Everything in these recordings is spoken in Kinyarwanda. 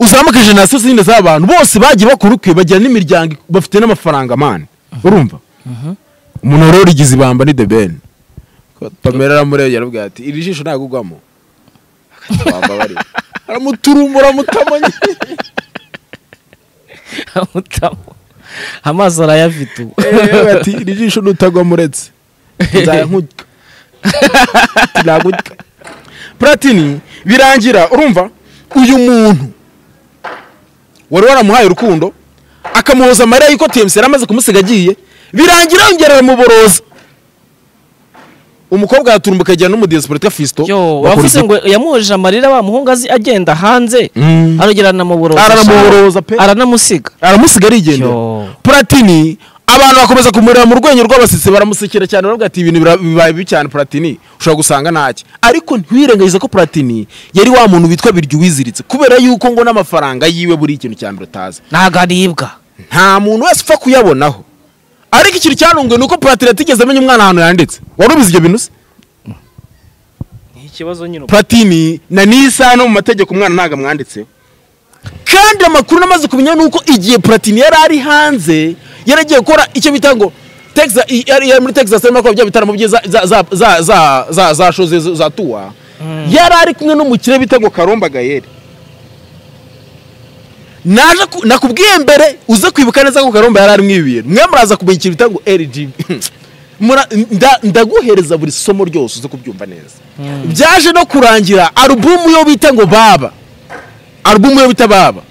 uzamuke generasiyo zindi z'abantu bose bagiye bakora ukwe bagira n'imiryango bafite n'amafaranga mani urumva umuntu wari warigize ibamba ni debeni pamela aramureba yarabwira ati iri jisho ntabwo ugwamo aramuturumbura mutamanye Amutamo. amaso arayafite ubu ati iri jisho nutagwamo uretse nzayankudwa nagudwa platini birangira urumva uyu muntu wari waramuhaye urukundo akamuhoza amarira y'uko tmc yari amaze kumusiga agiye birangira yongera aramuboroza umukobwa araturumbuka ajyana n'umudiyasipolitika fisito yo wavuze ngo yamuhojeje amarira wa muhungu azi agenda hanze Mm. arongera aranamuboroza Aranamuboroza pe. aranamusiga aramusiga arigendera Yo. platini abantu bakomeza kumureba mu rwenyo rw'abasetsi baramusekera cyane baravuga ati ibintu bira- bibaye bibi cyane platini ushobora gusanga ntacyo ariko ntiwirengagize ko platini yari wa muntu witwa biryo wiziritse kubera yuko ngo n'amafaranga yiwe buri ikintu cya mbere utazi ntago aribwa nta muntu wese upfa kuyabonaho ariko ikintu cyanunguye ni uko platini atigeze amenya umwana ahantu yanditse wari ubizi ibyo bintu se ni ikibazo nyine platini na nisa no mu mategeko umwana ntabwo amwanditseho kandi amakuru namaze kumenya ni uko igihe platini yari ari hanze yari agiye gukora icyo bita ngo Texas- i- yari yari muri texas arimo akora bya bitaramo bye za- za- za- za- za- za- za shoze zo- za tuwa yari ari kumwe n'umukire bita ngo karomba gayeri naje ku- nakubwiye mbere uze kwibuka neza ko karomba yari arimo ibi bintu mwe muraza kumenya ikintu bita ngo rgb Mura- nda- ndaguhereza buri somo ryose uze kubyumva neza byaje no kurangira alubumu yo bita ngo baba alubumu yo bita baba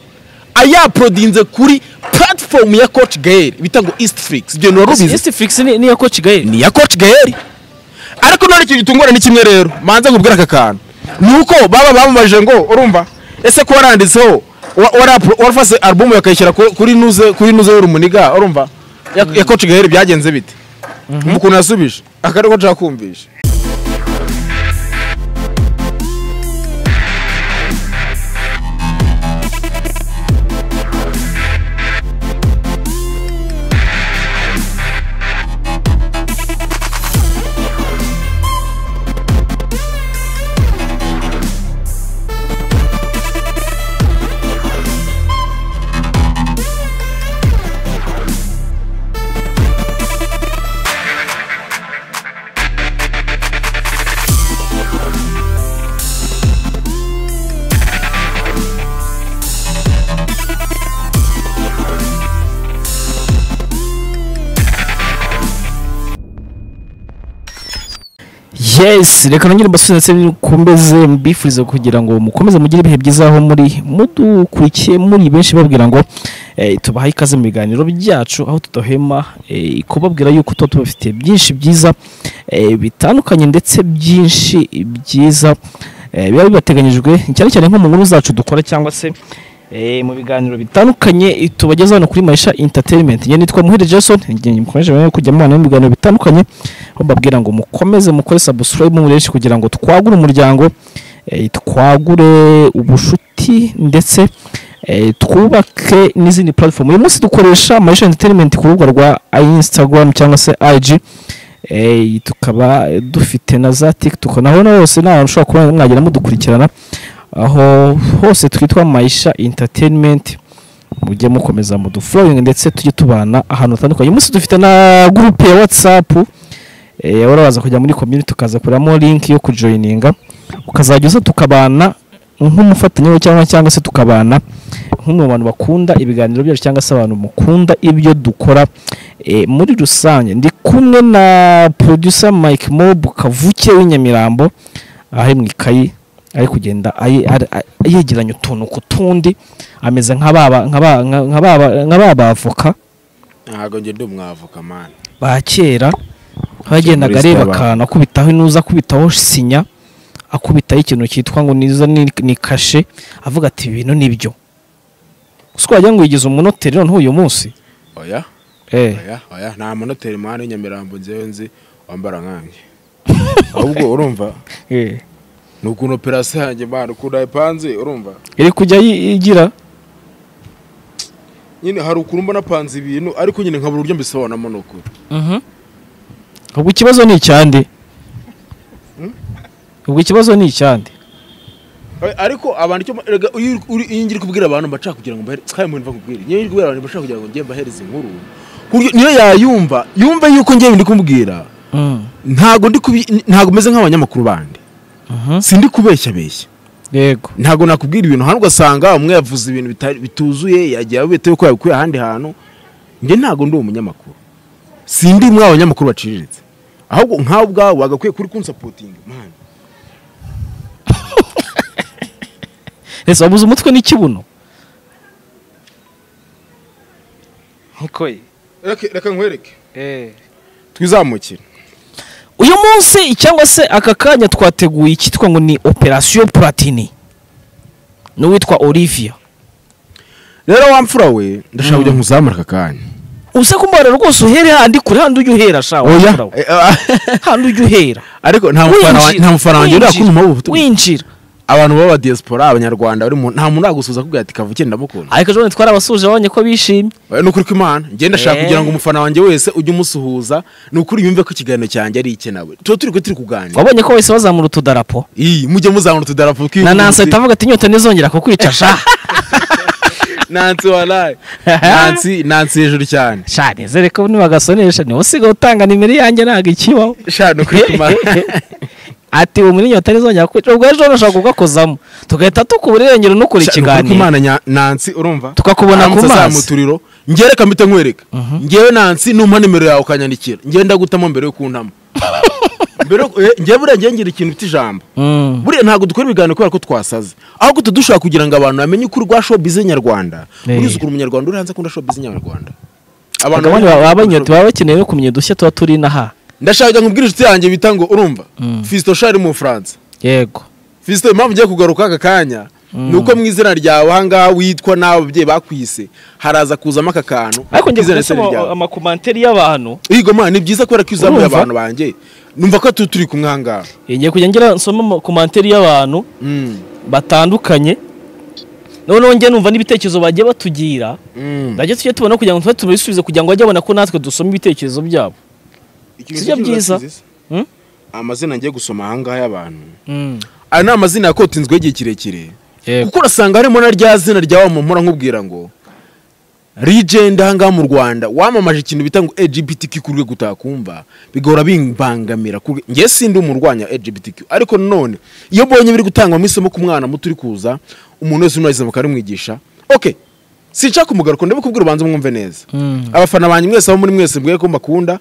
ayaporodinze kuri platform ya coach gael bita ngo east flix ibyo bintu wari ubizi isi fix ni niya ko kigali ni iya coach gael ariko none ikintu gitungurana ni kimwe rero manza nkubwira aka kantu ni uko baba bamubajije ngo urumva ese ko waranditseho wa- wara- warafase alubumu bakayishyira ku- kuri nuze kuri nuze y'urumuniga urumva ya- ya coach gael byagenze bite ukuntu yasubije aka niko nshaka kumvisha yes reka nongere mbasubize mukomeze mbifurize kugira ngo mukomeze mugire ibihe byiza aho muri mudukurikiye muri benshi babwira ngo eh, tubahaye ikaze mu biganiro byacu aho tudahema eh, kubabwira yuko tuba tubafitiye byinshi byiza eh, bitandukanye ndetse byinshi byiza eh, biba bibateganyijwe cyane cyane nko mu nkuru zacu dukora cyangwa se eh, mu biganiro bitandukanye eh, tubageza hano kuri Maisha Entertainment njye nitwa Muhire Jason njye mukomeje rero kujya mubana mu biganiro bitandukanye aho mbabwira ngo mukomeze mukore subscribe mureshi kugira ngo twagure umuryango eh, twagure ubucuti ndetse eh, twubake n'izindi platform uyu munsi dukoresha Maisha Entertainment ku rubuga rwa Instagram cyangwa se IG eh, tukaba eh, dufite na za TikTok naho naho hose naho ushobora kuba mwagera mudukurikirana aho hose twitwa Maisha Entertainment mujye mukomeza mu dufollowing ndetse tujye tubana ahantu hatandukanye uyu munsi dufite na group ya WhatsApp eh urabaza kujya muri community ukaza kuramo link yo kujoininga ukazajya uza tukabana nk'umufatanyabikorwa cyangwa cyangwa se tukabana nk'umwe mu bantu bakunda ibiganiro byacu cyangwa se abantu mukunda ibyo dukora eh, muri rusange ndi kumwe na producer Mike Mob kavuke w'inyamirambo aho mu ikayi ari kugenda ayi- ari- ari- yegeranya utuntu ku tundi ameze nka baba nka ba- nka- nka baba- nka ba bavoka ntabwo njye ndi umwavoka mani ba kera bagendaga Muri areba Starbank. akantu akubitaho inuza akubitaho sinya akubitaho ikintu cyitwa ngo niza ni ni kashe avuga ati ibintu nibyo gusa wagira ngo yigize umunoteri noneho uyu munsi oya eh oya oya nta munoteri mwana w'inyamirambo ngewe nzi wambara nkanjye ahubwo urumva eh ni ukuntu operasiyo yanjye mwana ukuntu yapanze urumva iri kujya yi- igira nyine hari ukuntu mbona apanze ibintu ariko nyine nkabura uburyo mbisobanuramo ni ukuri ubwo ikibazo ni icyande ubwo ikibazo ni icyande ariko abantu icyo erega iyo uri- iyo ngiye kubwira abantu mbashaka kugira ngo mbahereze kandi muntu bakubwira iyo ngiye kubwira abantu mbashaka kugira ngo ngiye mbahereze inkuru ku buryo niyo yayumva yumve yuko ngiye ndi kumubwira ntago ndi kubi ntago meze nk'abanyamakuru bandi sindi kubeshya beshya yego ntago nakubwira ibintu hano ugasanga umwe yavuze ibintu bitari- bituzuye yagiye abita yuko yabikuye ahandi hantu njye ntago ndi umunyamakuru sindi umwe abanyamakuru baciriritse ahubwo nkawe ubwawe wagakwiye kuri kunsapotinga mani ese wabuze umutwe n'ikibuno nkuko reka reka nkwereke eh twizamukire uyu munsi cyangwa se aka kanya twateguye icyitwa ngo ni operasiyo platini n'uwitwa olivia rero wa mfura we ndashaka kujya nkuzamura aka kanya usa kumubara rwose uhere handi kure handi ujya uhera sha Oya. wapfura we. handi ujya uhera ariko nta mufana wa- nta mufana wanjye uriya kunyuma w'ubutumwa winjira abantu b'aba diaspora abanyarwanda bari mu nta muntu uragusuza akubwira ati kavukire ndamukunda ariko ejo bundi twarabasuje abonye ko bishimye Eh, ni ukuri kw'imana njye ndashaka Eh. kugira ngo umufana wanjye wese ujye umusuhuza ni ukuri yumve ko ikiganiro cyanjye ari icye nawe tuba turi kuri turi kuganira wabonye ko bahise bazamura utudarapo iyi mujye muzamura utudarapo na tw'igihugu nansi ahita muzi- avuga ati inyota ntizongera kukwica sha nansi waraye nansi nansi hejuru cyane sha nizere ko nibagasonesha niwe usigaye utanga nimero yanjye ntabwo ikibaho sha ni ukuri kw'imana ati ubu muri inyota ntizongera kukwica ubwo ejo nashaka kugakozamo tugahita tukubura irengero n'ukora Sha, ni ukuri ikiganiro kw'imana nya- nansi urumva tukakubona ku aramutse mazi azamuturiro njye reka mpite nkwereka ngewe nansi numpa nimero yawe ukanyandikira ngewe ndagutamo mbere yo kuntamo mbere yo- eh, ngewe buriya ngewe ngira ikintu bita ijambo Mm. buriya ntabwo dukora ibiganiro kubera ko twasaze ahubwo tuba dushaka kugira ngo abantu bamenye ukuri rwa showbiz nyarwanda Eh. urizi ukuntu umunyarwanda uri hanze akunda showbiz nyarwanda abagabo bamenye- baba banyota baba bakeneye no kumenya udushya tuba turi inaha ndashaka kujya nkubwira inshuti yanjye bita ngo urumva Mm. fisito shari mu bufaransa yego fisito impamvu ugiye kugaruka aka kanya ni uko mu izina ryawe ahangaha witwa n'abo babyeyi bakwise haraza kuzamo aka kantu ariko njye k'izina gusoma n'izina ryawe. amakomanteri y'abantu Yego man ni byiza kubera ko iyo uzamuye Urumva? abantu banjye numva ko tu- turi kumwe ahangaha ngiye kujya ngira nsoma amakomanteri y'abantu Mm, batandukanye noneho njye numva n'ibitekerezo bagiye batugira mm. najya tujye tubona kugira ngo tube tubisubize kugira ngo bajye babona ko natwe dusoma ibitekerezo byabo sibyo byiza? Hmm? amazina ngiye gusoma ahangaha y'abantu aya ni amazina yakotinzweho igihe kirekire Yego. kuko urasanga harimo na rya zina rya wa muntu nkubwira ngo legend ahangaha mu rwanda wamamaje ikintu bita ngo LGBTQ ku rwego utakumva bigahora bimbangamira ku rwe- njye sindi umurwanya LGBTQ ariko nanone iyo mbonye biri gutangwamo isomo ku mwana muto uri kuza umuntu wese unariza bakarimwigisha okay sinshaka umugaruko ndabikubwira ubanza mwumve neza Mm. abafana banjye mwese abo muri mwese mbwiye ko mbakunda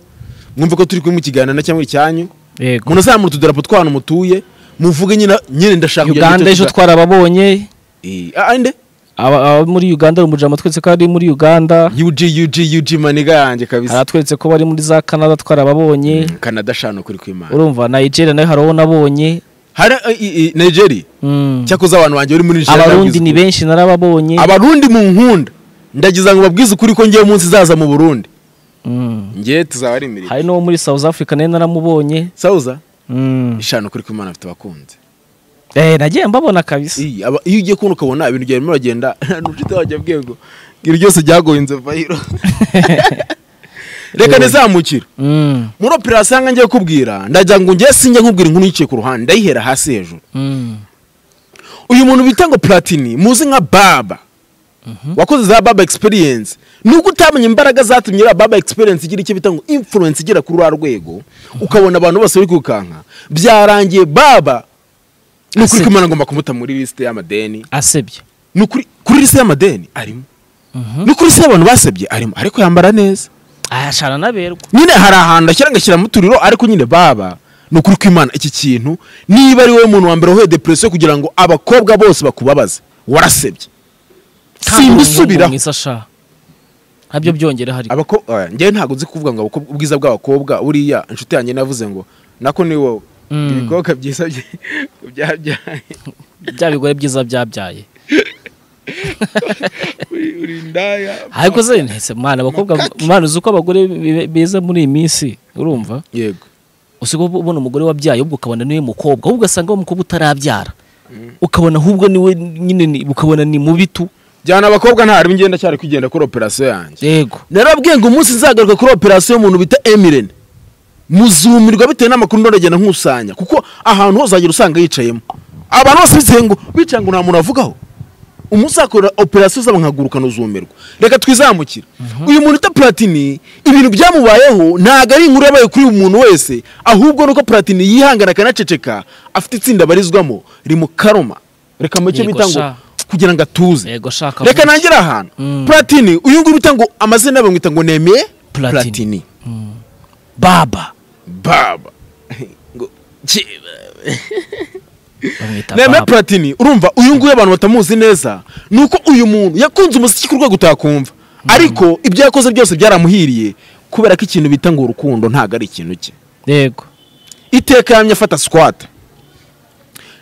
mwumve ko turi kumwe mu kiganiro na cyangwa icyanyu yego umuntu azamura utudarapo tw'ahantu mutuye muvuge nyine nyine ndashaka kugira ngo uganda icyo ejo tuga- twarababonye Eh, ah, ande aba aba muri uganda umujama twese ko ari muri uganda UG UG UG maniga yanjye kabisa aratweretse ko bari muri za canada twarababonye Canada shano kuri kwimana urumva nigeria nayo hari uwo nabonye hari eh, eh, Nigeria Mm. cyakoze abantu banjye bari muri Nigeria abarundi ndabizi. ni benshi narababonye abarundi mu nkunda ndagiza ngo babwize ukuri ko ngiye munsi zaza mu Burundi Mm. ngiye tuzaba ari imirire hari n'uwo muri south africa nayo naramubonye Sauza Mm. ishano kuri kwimana afite abakunzi Eh, nagiye mbabona kabisa Eh, aba- iyo ugiye kubona ukabona ibintu byarimo bagenda n'ubucuti wajya bwego ibyo byose byagoye inzovu vayiro reka nizamukire Mm. muri operasiyo ahanga ngiye kubwira ndagira ngo njye sinjya nkubwira inkuru yiciye ku ruhande ndayihera hasi hejuru Mm. uyu muntu bita ngo platini muzi nka baba wakoze za baba experience nubwo utamenye imbaraga zatumye iriya baba experience igira icyo bita ngo influence igera kuri uriya rwego ukabona abantu bose bari kwirukanka byarangiye baba ni ukuri Aseka. ko imana ngomba kumuta muri lisite y'amadeni asebye ni ukuri kuri lisite y'amadeni arimo ni kuri lisite y'abantu basebye arimo ariko yambara neza ashana naberwa nyine hari ahantu ashyira agashyira mu turiro ariko nyine baba ni ukuri kw'imana iki kintu niba ari wowe muntu wa mbere wahuye depresiyo kugira ngo abakobwa bose bakubabaze warasebye simbisubiraho asha ntabyo byongera hari Abako- oya, njyewe ntabwo nzi kuvuga ngo abakobwa- ubwiza bw'abakobwa buriya inshuti yanjye navuze ngo nako ni wowe Mm. ibikobwa byiza bye- byabyaye bya bigore byiza byabyaye uri uri indaya ariko se ntese mwana abakobwa mwana uzi uko abagore be- beza muri iyi minsi urumva yego usigaye ubona umugore wabyaye ahubwo ukabona niwe mukobwa ahubwo ugasanga wa mukobwa utarabyara ukabona ahubwo niwe nyine ni- ukabona ni mubi tu jyana abakobwa ntarimo ngenda cyari kugenda kuri operasiyo yanjye yego narabwiye ngo umunsi nzagaruka kuri operasiyo y'umuntu bita Emirene muzumirwa bitewe n'amakuru ndagenda nkusanya kuko ahantu hose uzagera usanga yicayemo abantu bose bizihiye ngo bicara ngo nta muntu avugaho umunsi akora operasiyo zabo nkagurukana uzumirwa reka twizamukire uyu muntu uta platini ibintu byamubayeho ntabwo ari inkuru yabaye kuri uyu muntu wese ahubwo nuko platini yihangana akanaceceka afite itsinda abarizwamo rimu karoma reka make Yego bita ngo sha. kugira ngo atuze yego shaka reka nangire ahantu platini uyu nguyu bita ngo amazina yabo bamwita ngo nemeye Platini. platini baba baba ngo bamwita neme baba platini urumva uyu nguyu abantu batamuzi neza ni uko uyu muntu yakunze umuziki ku rwego utakumva ariko ibyo yakoze byose byaramuhiriye kubera ko ikintu bita ngo urukundo ntabwo ari ikintu cye yego iteka yamye afata sikwata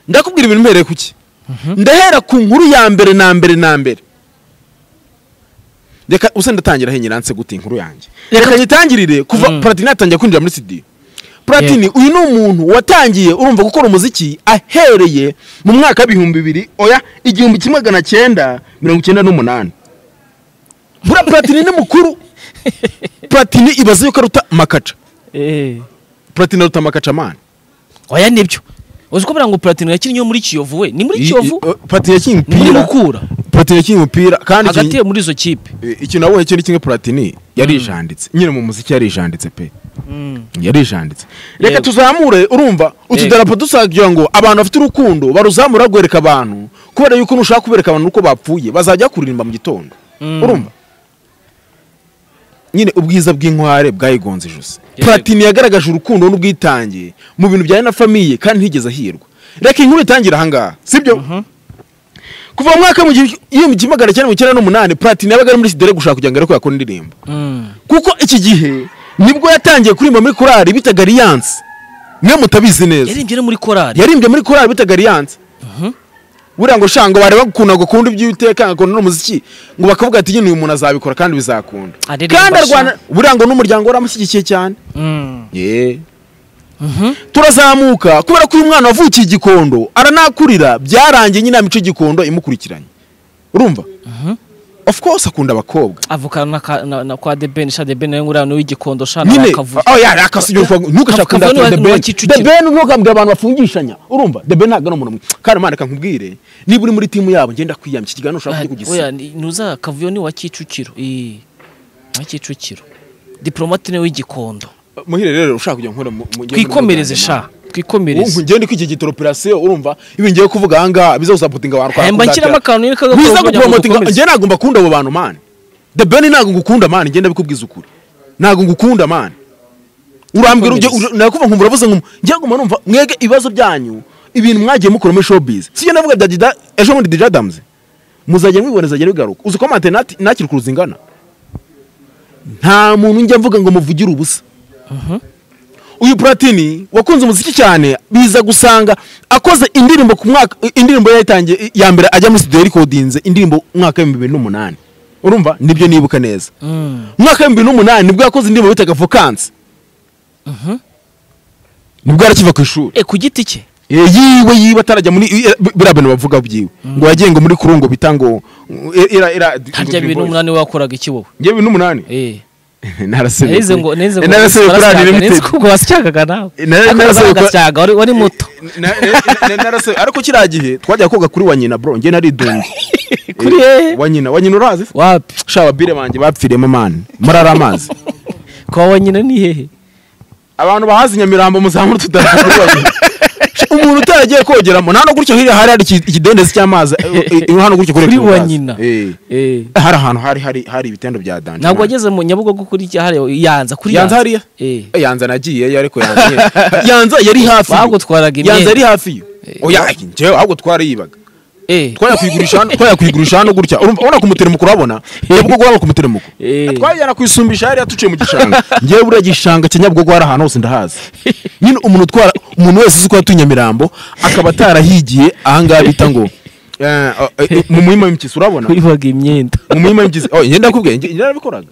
ndakubwira ibintu mbereye ku ki ndahera ku nkuru ya mbere na mbere na mbere reka usa ndatangira henyiranse gute inkuru yanjye reka nyitangirire kuva Mm. platini yatangiye kwinjira muri studio platini uyu ni umuntu watangiye urumva gukora umuziki ahereye mu mwaka w'ibihumbi bibiri oya igihumbi kimwe magana cyenda mirongo icyenda n'umunani buriya platini ni mukuru platini ibaze yuko aruta makaca platini aruta makaca mani oya nibyo uzi ko buriya ngo platini yakinnye iyo muri kiyovu we ni muri I- kiyovu i- uh, Platini yakinnye ni muri umupira mukura Platini yakinnye umupira kandi hagati ikintu- ye muri izo kipe i- ikintu nabonye cyo ni kimwe Platini yarijanditse nyine mu muziki yarijanditse pe yarijanditse reka Yego. tuzamure urumva utudarapo dusagira ngo abantu bafite urukundo baruzamura rwereka abantu kubera yuko nushaka kubereka abantu uko bapfuye bazajya kuririmba mu gitondo Mm. urumva nyine ubwiza bw'inkware bwayigonze ijosi Yego. platini yagaragaje urukundo n'ubwitange mu bintu bijyanye na famiye kandi ntigeze ahirwa reka inkuru itangire ahangaha sibyo kuva mu mwaka w'igihumbi kimwe magana cyenda mirongo icyenda n'umunani platini yabaga ari muri sidere gushaka kugira ngo arebe ko yakora indirimbo kuko iki gihe nibwo yatangiye kuririmba muri korari bitaga aliyanse mwe mutabizi neza yaririmbye no muri korari yaririmbye muri korari bitaga aliyanse buriya ngo shango bareba bakunda ngo akunda iby'uwiteka agakunda n'umuziki ngo bakavuga ati nyine uyu muntu azabikora kandi bizakunda Aririmba kandi sha. arwana buriya ngo n'umuryango waramushyigikiye cyane ye turazamuka kubera ko uyu mwana wavukiye igikondo aranakurira byarangiye nyine imico y'igikondo imukurikiranye urumva of course akunda abakobwa avukana na ka- na- na kwa debeni sha debeni nawe nguriya ni uw'igikondo sha nawe nyine akavuye oh ya akasubira kwa ntukashaka Akavuye kundata n'uwa- the n'uwa ben Kicukiro. the ben ntukambwira abantu bafungishanya urumva the ben ntabwo ari umuntu mwiza kandi mana kankubwire niba uri muri timu yabo ngenda kwiyamya iki kiganiro ushaka kujya kugisa oya ni- ntuza akavuyo ni wa kicukiro Eh, wa kicukiro diplomate ni uw'igikondo muhire rero ushaka kujya nkora mu- mu- twikomereze sha Urumva twikomereze ngende kwigegita operasiyo urumva ibi ngiye kuvuga aha ngaha biza gusapotinga abantu kwa- hemba nshyiramo akantu nyine biza kagakorwa kugira ngo gupromotinga dukomeze. njye ntabwo mbakunda abo bantu mani the ben ntabwo ngukunda mani ngenda bikubwiza ukuri ntabwo ngukunda mani urambwira ujye Twikomereze. nakuva nkumva uravuze ngo njye nguma numva mwege ibibazo byanyu ibintu mwagiye mukora muri showbiz sijya navuga bya Dida- ejo bundi DJ Adams muzajya mwiboneza ajya bigaruka uzi ko mante nati- nakiri ku ruzingana nta muntu njya mvuga ngo muvugire ubusa uyu platini wakunze umuziki cyane biza gusanga akoze indirimbo ku mwaka indirimbo yayitangiye ya mbere ajya muri studio recordings indirimbo umwaka w'ibihumbi bibiri n'umunani urumva nibyo nibuka neza Mm. umwaka w'ibihumbi bibiri n'umunani nibwo yakoze indirimbo bitaga vokansi nibwo yarakiva ku ishuri Eh, ku giti cye Eh, yiwe yiwe atarajya muri eh, biriya bintu bavuga byiwe ngo yagiye ngo muri kurungo bita ngo eh, era era harya bibiri n'umunani we wakoraga iki wowe ngewe bibiri n'umunani Eh, narasebye narize ngo narize ngo narasebye kuri barasyaga, Radiyo narize Limited. ko ubwo basyagaga nawe Nari- ariko narasabye ko- bagasyaga wari wari muto Na- na- na- narase- ariko kiriya gihe twajya koga kuri wa nyina bro njye naridumbye Kuri hehe? wa nyina wa nyina urazi wapi sha babire banjye bapfiriyemo mani marara amazi kwa wanyina ni hehe abantu bahazi nyamirambo muzamura utudarapo kuri wa nyina Sha, umuntu utaragiye kogeramo nta no gutyo hirya hari hari iki- ikidendezi cy'amazi eh, eh, hano gutyo kuri Kivu wa urazi. nyina Eh. Eh. hari ahantu hari hari hari ibitendo bya danje ntabwo wageze mu nyabugogo kuri cyahariwe yanza kuri yanza hariya Eh. Eh, yanza nagiyeyo ariko yanza yanza yari hafi Bagutwaraga imyenda. yanza yari hafi yo oya njyewe ahubwo twarayibaga Eh. twayakwigurisha hano twayakwigurisha hano gutya urumva ubona ku muteremuko urabona nyabugogo urabona ku muteremuko Eh. twajyana kuyisumbisha hariya tuciye mu gishanga ngewe buriya gishanga cya nyabugogo hari ahantu hose ndahazi nyine umuntu utwara umuntu wese uzi ko yatuye nyamirambo akaba atarahigiye ahangaha bita ngo eh, eh, eh, mu muhima w'impyisi urabona wibaga imyenda mu muhima w'impyisi oh njye ndakubwiye njye njye narabikoraga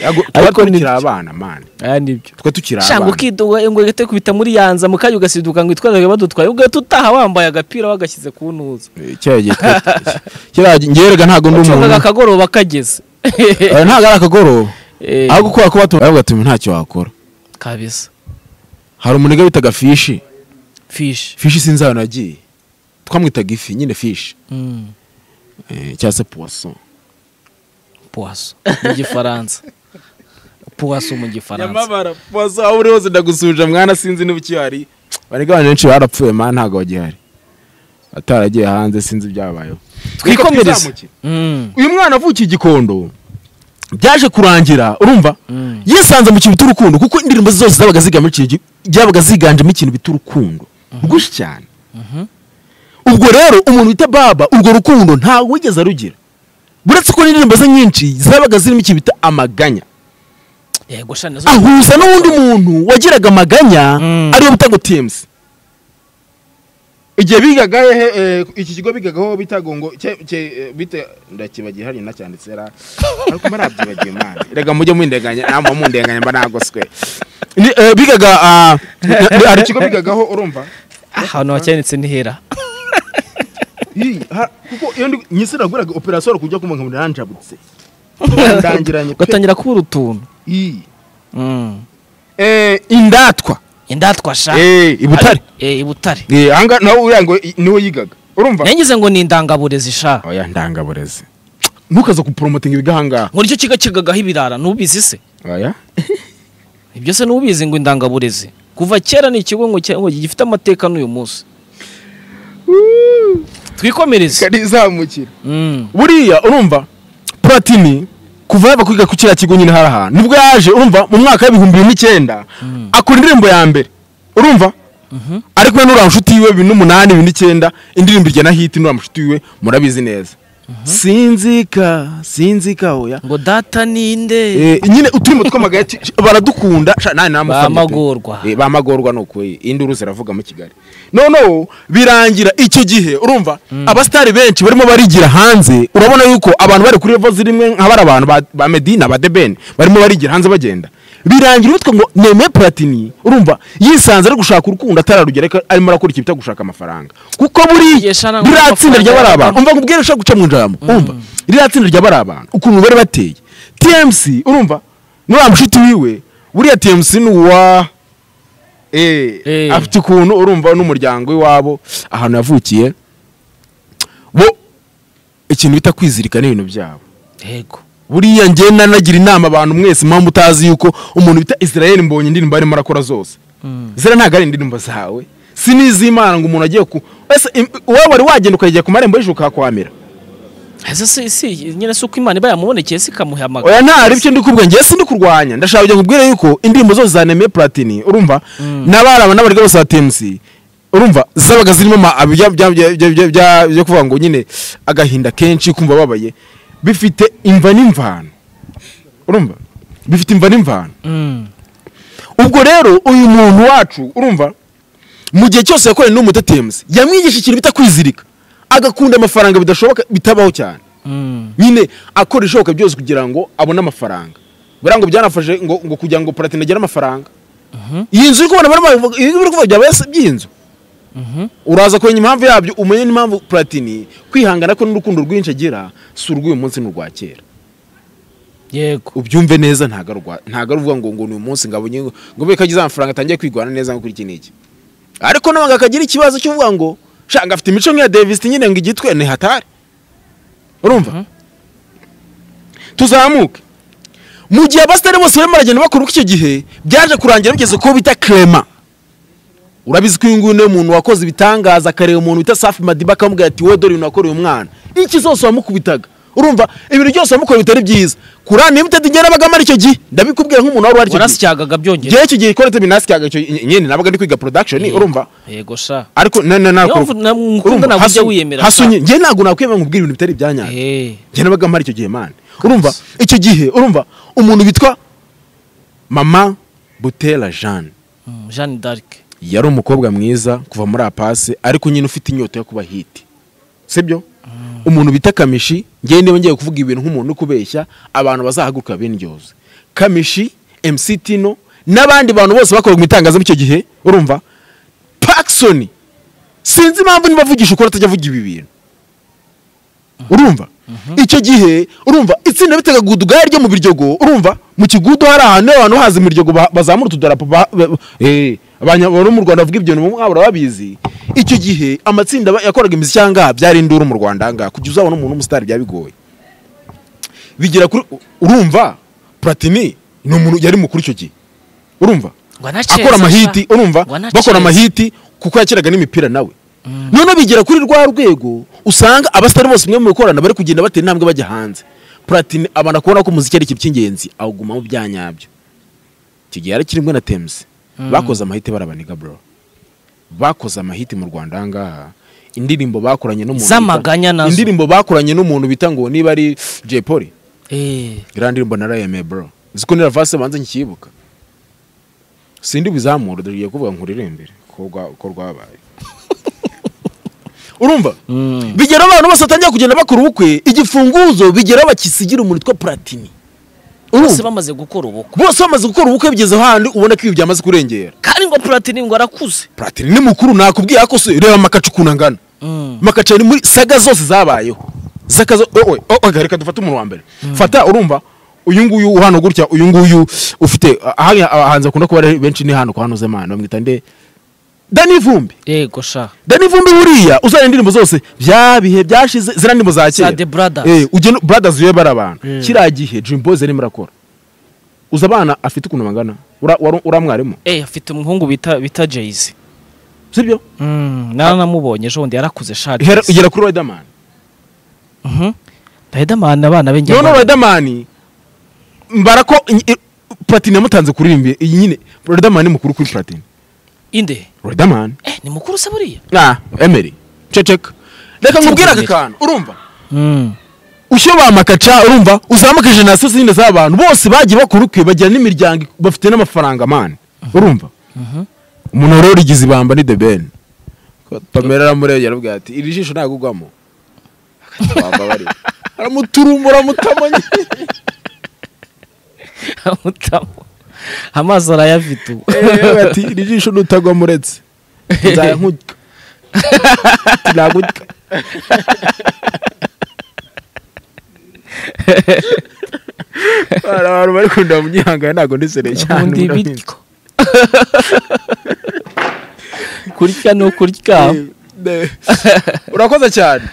Yago- twari Ariko ni- tukiri abana mani aya nibyo twari tukiri shanga abana ukiduga ngo uhite kubita muri yanza mu kanya ugasiduka ngo itwarage badutwaye ugahita utaha wambaye agapira wagashyize ku ntuza Eh, kiriya gihe twari- kiriya gihe njyewe rega ntabwo ndi ucukaga umuntu akagoroba kageze Eh, ntabwo ari akagoroba Eh, ahubwo kubera ko batumva bavuga ati ntacyo wakora kabisa hari umunega witaga fishi fishi fishi sinzi ahantu yagiye twamwitaga ifi nyine fishi eh, cyangwa se puwaso puwaso mu gifaransa puwaso mu gifaransa nyamabara puwaso aho uri hose ndagusuhuje mwana sinzi niba ukihari barega abantu benshi barapfuye mana ntabwo bagihari ataragiye hanze sinzi ibyabayeho twikomereze Twizamuke. Mm, uyu mwana avukiye igikondo byaje kurangira urumva mm. yisanze mu kintu by'urukundo kuko indirimbo ze zose zabaga zigamije ikintu gi- byabaga ziganjemo ikintu bita urukundo rwinshi cyane ubwo rero umuntu wita baba urwo rukundo ntawe wigeze arugira buretse ko n'indirimbo ze nyinshi zabaga zirimo ikintu bita amaganya yego shana nazo ahuza n'uwundi muntu wagiraga amaganya Mm. ariyo bita ngo tms igihe bigaga hehe eh, iki kigo bigagaho bitaga ngo cye- cye- eh, bite ndakibagiye hariya nacyanditse ra ariko mba nabyibagiye mwana rega mujye mundenganya namwe mundenganya mba nagoswe Ni, eh, bigaga ah, hari ikigo bigagaho urumva ahantu hacyanditse ni hera Ii, ha- kuko iyo ndi nyisi naguraga operasiyo ari kujya kumva ngo naranjabutse ndangiranye pe. ugatangira kubura utuntu Ii. Mm. Eh, indatwa indatwa sha Eh, i Butare. Eh, i butare Eh, ahangaha nawe uriya ngo i- niwe yigaga urumva nangize ngo ni indangaburezi sha oya ndangaburezi ntukaze guporomotinga ibigahangaha ngo nicyo kigo kigagaho ibirara ntubizi se oya ibyo se ntubizi ngo indangaburezi kuva kera ni ikigo ngo cya- ngo gifite amateka n'uyu munsi twikomereze karizamukira Mm. buriya urumva platini kuva yaba kwiga ku kiriya kigo nyine hari ahantu nibwo yaje urumva mu mwaka w'ibihumbi bibiri n'icyenda akora indirimbo ya mbere urumva ari kumwe n'uriya nshuti yiwe bibiri n'umunani bibiri n'icyenda indirimbo ijyana hiti n'uriya mushuti wiwe murabizi neza sinzika sinzika oya ngo data ninde Eh, nyine uturimo tw'amagara ci- baradukunda sha, nani namufana pe. Bamagorwa. Eh, bamagorwa ni ukuri induru ziravuga mu kigali noneho birangira icyo gihe urumva abasitari benshi barimo barigira hanze urabona yuko abantu bari kuri levo zimwe nka bari abantu ba- ba medina ba debeni barimo barigira hanze bagenda birangira uwitwa ngo neme platini urumva yisanze ari gushaka urukundo atararugera ariko arimo arakora ikintu cyo gushaka amafaranga kuko buriya Yes, sha, buriya tsinda amafaranga rya bari abantu y'abantu. umva nkubwire ushaka guca mu njambo umva ririya tsinda ry'abari abantu ukuntu bari bateye tmc urumva n'uriya mushuti wiwe buriya tmc ni uwa Eh. eh, afite ukuntu urumva n'umuryango w'iwabo ahantu yavukiye bo ikintu bita kwizirikana ibintu byabo yego buriya ngenda nagira inama abantu mwese mpamvu utazi yuko umuntu bita israel mbonye indirimbo arimo arakora zose zera ntabwo ari indirimbo zawe si n'iz'imana ngo umuntu agiye ku ese im- wowe wari wagenda ukajya ku marembo y'ijuru ukahakwamira ese si si nyine si uko imana iba yamubonekeye si ikamuhamagara oya nta hari ibyo ndi kubwira ngewe sindi kurwanya ndashaka kujya kubwira yuko indirimbo zose za Neme Platini urumva n'abaraba n'abarega bose ba TMC urumva zabaga zirimo ama- bya- bya- bya- bya- bya- bya- byo kuvuga ngo nyine agahinda kenshi kumva babaye bifite imva n'imvano urumva bifite imva n'imvano Mm. ubwo rero uyu muntu wacu urumva mu gihe cyose yakoranye n'umutetemuzi yamwigisha ikintu bita kwizirika agakunda amafaranga bidashoboka bitabaho cyane Mm. nyine akora ibishoboka byose kugira ngo abone amafaranga buriya ngo byanafashe ngo, ngo kugira ngo platine agire amafaranga iyi nzu uri kubona barimo babivuga- ibi biri kuvuga byaba yasa- by'inzu uraza kumenya impamvu yabyo umenye n'impamvu platini kwihangana ko n'urukundo rwinshi agira si urw'uyu munsi n'urwa kera yego ubyumve neza ntago ari urwa- ntago ari uvuga ngo ngo ni umunsi ngo abonye ngo ngo beka agize amafaranga atangiye kwigwana neza ngo kuri iki n'iki ariko nabanga akagira ikibazo cyo kuvuga ngo shanga afite imico nk'iya Davis nyine ngo igitwe ni hatari urumva tuzamuke mu gihe abasitari bose barimo baragenda bakora uko icyo gihe byaje kurangira bigeze ko bita Clement urabizi ko uyu nguyu niwe muntu wakoze ibitangaza akareba umuntu bita safi madiba akamubwira ati wowe dore ibintu wakoreye umwana iki zose wamukubitaga urumva ibintu byose wamukoreye bitari byiza kurani limitedi njye nabagamo ari icyo gihe ndabikubwira nk'umuntu wari wari icyo gihe wanasyagaga byongera njyewe icyo gihe ikora binasi cyaga icyo nyine nabaga ndi kwiga production urumva yego sha ariko na na na Yo, na- mukunda ntabwo ujya wiyemera hasunye cyane. njye ntabwo nakwiyemera nkubwira ibintu bitari ibyanyaye Eh, njye nabaga mpari icyo gihe mani urumva icyo gihe urumva umuntu witwa mama butera jeanne mm, Jeanne d'Arc yari umukobwa mwiza kuva muri apasi ariko nyine ufite inyota yo kuba hiti sibyo umuntu bita kamishi ngewe niba ngiye kuvuga ibintu nk'umuntu uri kubeshya abantu bazahaguruka bindyoze kamishi MC Tino n'abandi bantu bose bakoraga mu itangazamakuru icyo gihe urumva pakisoni sinzi impamvu niba avugisha ukuri atajya avuga ibi bintu urumva icyo gihe urumva itsinda bitaga gudugaya ryo mu biryogo urumva mu kigudu hari ahantu abantu haza imiryogo ba- bazamura utudarapo ba- ba- eh, abanyabaro mu rwanda bavuga ibyo mwabura babizi icyo gihe amatsinda aba- yakoraga imiziki ahangaha byari induru mu rwanda ahangaha kujya uzabona umuntu w'umusitari byaba bigoye bigira kuri urumva platini ni umuntu yari mukuru icyo gihe urumva akora amahiti urumva Ngo anaceza. bakora amahiti kuko yakiraga n'imipira nawe noneho bigera kuri rwa rwego usanga abasitari bose umwe mu bikorana bari kugenda batera intambwe bajya hanze platini abana kubona ko umuziki ari ikintu cy'ingenzi awuguma mu bya nyabyo icyo gihe yari kirimwe na temusi bakoze amahiti barabaniga bro bakoze amahiti mu rwanda ahangaha indirimbo bakoranye n'umuntu bita- Z'amaganya nazo. indirimbo bakoranye n'umuntu bita ngo niba ari jay polly Eh, iriya ndirimbo narayemeye bro uzi ko nira vase banze nkiyibuka sindi bizamura dore kuvuga nkuririmbire ko rwa- ko rwabaye urumva bigera abantu bose batangira kugenda bakora ubukwe igifunguzo bigera bakisigira umuntu witwa platini bose urumva bamaze gukora ubukwe bose bamaze gukora ubukwe bigeze ahandi ubona ko ibi byamaze kurengera kandi ngo platini ngo arakuze platini ni mukuru nakubwira ko se reba makacu ukuntu angana makaca ni muri saga zose zabayeho zakazo owe owe reka dufate umuntu wa mbere fata urumva uyu nguyu hano gutya uyu nguyu ufite ahanya abahanzi bakunda kuba ari benshi ni hano kwa hano zemana bamwita nde Dani Vumbi yego sha Dani Vumbi buriya uzana indirimbo zose bya bihe byashize zira ndirimbo za kera Za The Brothers. eh ugene brothers yewe bari abantu Mm. kiriya gihe Dream Boys arimo arakora uza abana afite ukuntu bangana Ura- wari- uramwarimu eh afite umuhungu bita bita Jay-Z sibyo mm naramubonye ejo bundi yarakuze sha Hera- Jay-Z. ugera kuri Riderman Mhm. Riderman abana be njya noneho Riderman mbara ko i- i- Platini yamutanze kuririmba iyi nyine Riderman ni mukuru kuri Platini inde Riderman eh ni mukuru se buriya na Emery ceceka reka nkubwire aka Emery. kantu urumva mm ushyo bamakaca urumva uzamuka generasiyo zindi z'abantu bose bagiye bakora ukwe bagira n'imiryango bafite n'amafaranga mani urumva umuntu wari warigize ibamba ni The Ben Pamela aramurebye aravuga ati iri jisho ntabwo ugwamo aramuturumbura mutamanye amutamo amazi arayafite ubu Eh, ati iri jisho nutagwa muretse nzayankujya nagujya hari abantu bari kundeba mu gihanga ntabwo ndisereye cyane ubundi murabizi. bityo kurya ni ukurya Eh, ne- urakoze cyane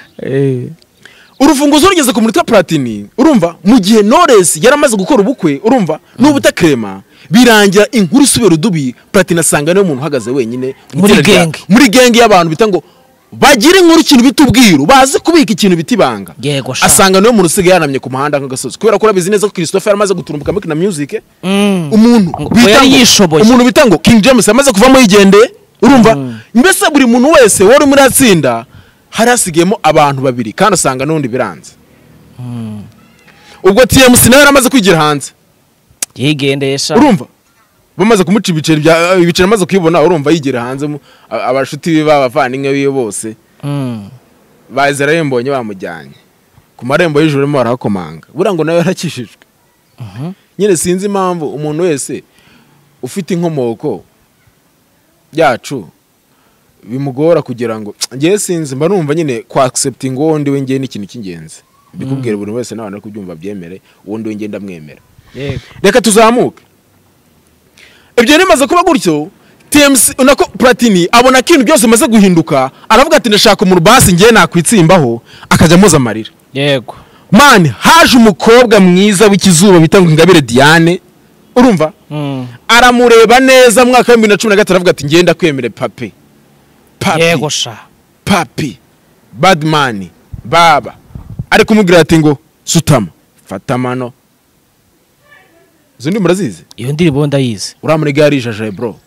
urufunguzo rugeze ku muntu witwa platini urumva mu gihe knowless yari amaze gukora ubukwe urumva n'ubu utakrema birangira inkuru isubira udubi platini asanga niwe muntu uhagaze wenyine mu Muri itsinda rya- genge. muri genge y'abantu bita ngo bagire inkuru ikintu bita ubwiru bazi kubika ikintu bita ibanga yego sha asanga niwe muntu usigaye yanamye ku muhanda nk'agasozi kubera ko urabizi neza ko christophe yari amaze guturumbuka muri kina music Mm. umuntu Ngo bita yari ngo- yishoboye. umuntu bita ngo king james amaze kuvamo yigendeye urumva mbese buri muntu wese wari muri atsinda hari hasigayemo abantu babiri kandi usanga n'ubundi biranze ubwo tmc nawe yari amaze kwigira hanze yigendeye sha urumva bamaze kumuca ibiceri bya ibiceri amaze kwibona urumva yigira hanze mu- a- abashuti be b'abavandimwe biwe bose Mm. baza ararimbonye bamujyanye ku marembo y'ijoro barimo barahakomanga buriya ngo nawe yarakishijwe nyine sinzi impamvu umuntu wese ufite inkomoko yacu bimugora kugira ngo ngewe sinzi mba numva nyine kwa accepting uwo ndi we ngewe ni ikintu cy'ingenzi mbikubwira buri wese n'abantu bari kubyumva byemere uwo ndi we ngewe ndamwemera yego reka tuzamuke ibyo bimaze kuba gutyo tmc nako platini abona ikintu byose bimaze guhinduka aravuga ati ndashaka umuntu basi ngewe nakwitsimbaho akajya amuza amarira yego mani haje umukobwa mwiza w'ikizuba bita ngo ingabire diane urumva Mm. aramureba neza mwaka wa bibiri na cumi na gatatu aravuga ati ngenda kwemere papi papi yego sha papi badmani baba ari kumubwira ati ngo sutama fata amano izo ndi murazizi iyo ndirimbo ndayizi uriya muri gare yijajaye bro